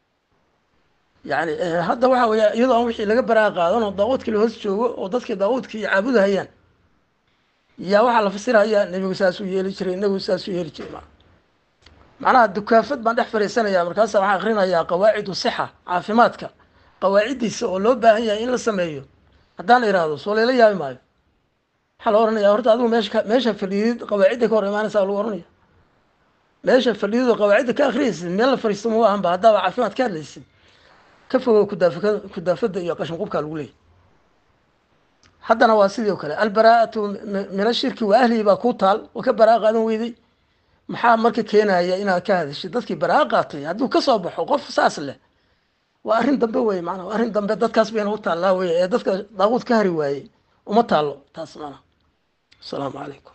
S1: yani hadda waxa weya iyadoo aan wixii laga baraa qaadan oo daawuudkii la hoos joogo oo dadkii daawuudkii caabudahayaan yaa waxaa la fasirayaa nebigu saasuu yeeli jiray nebigu saasuu yeeli jiray ma macnaha dukaafad baan dhex fariisanaya markaasa waxaan akrinayaa qawaacidu sixa caafimaadka qawaaciddiisa oo loo baahan yahay in la sameeyo haddaan la ihahdo soo layla yaabi maayo waxaa la ohanaya horta adigu meesha meesha fadhiidid qawaacidda ka hor imaanaysa lagu ohanaya meesha fadhiidid oo qawaacidda ka akriyaysid meel la fariisto ma ahanba haddaaba caafimaad ka hadlaysid ka fogow kudaafaka kudaafada iyo qashin qubkaa lagu leeyay haddana waa sidii o kale albaraa'atu min ashirki wa ahlihi baa kuu taal oo ka baraa qaadan weyday maxaa marka keenaya inaad ka hadashid dadkii baraa qaatay hadduu kasoo baxo qof saas leh waa arrin dambe wey maanaa arrin dambe dadkaas bayna u taallaa wey ee dadka daaquud ka hari waayey uma taallo taas maanaa asalaamu calaykum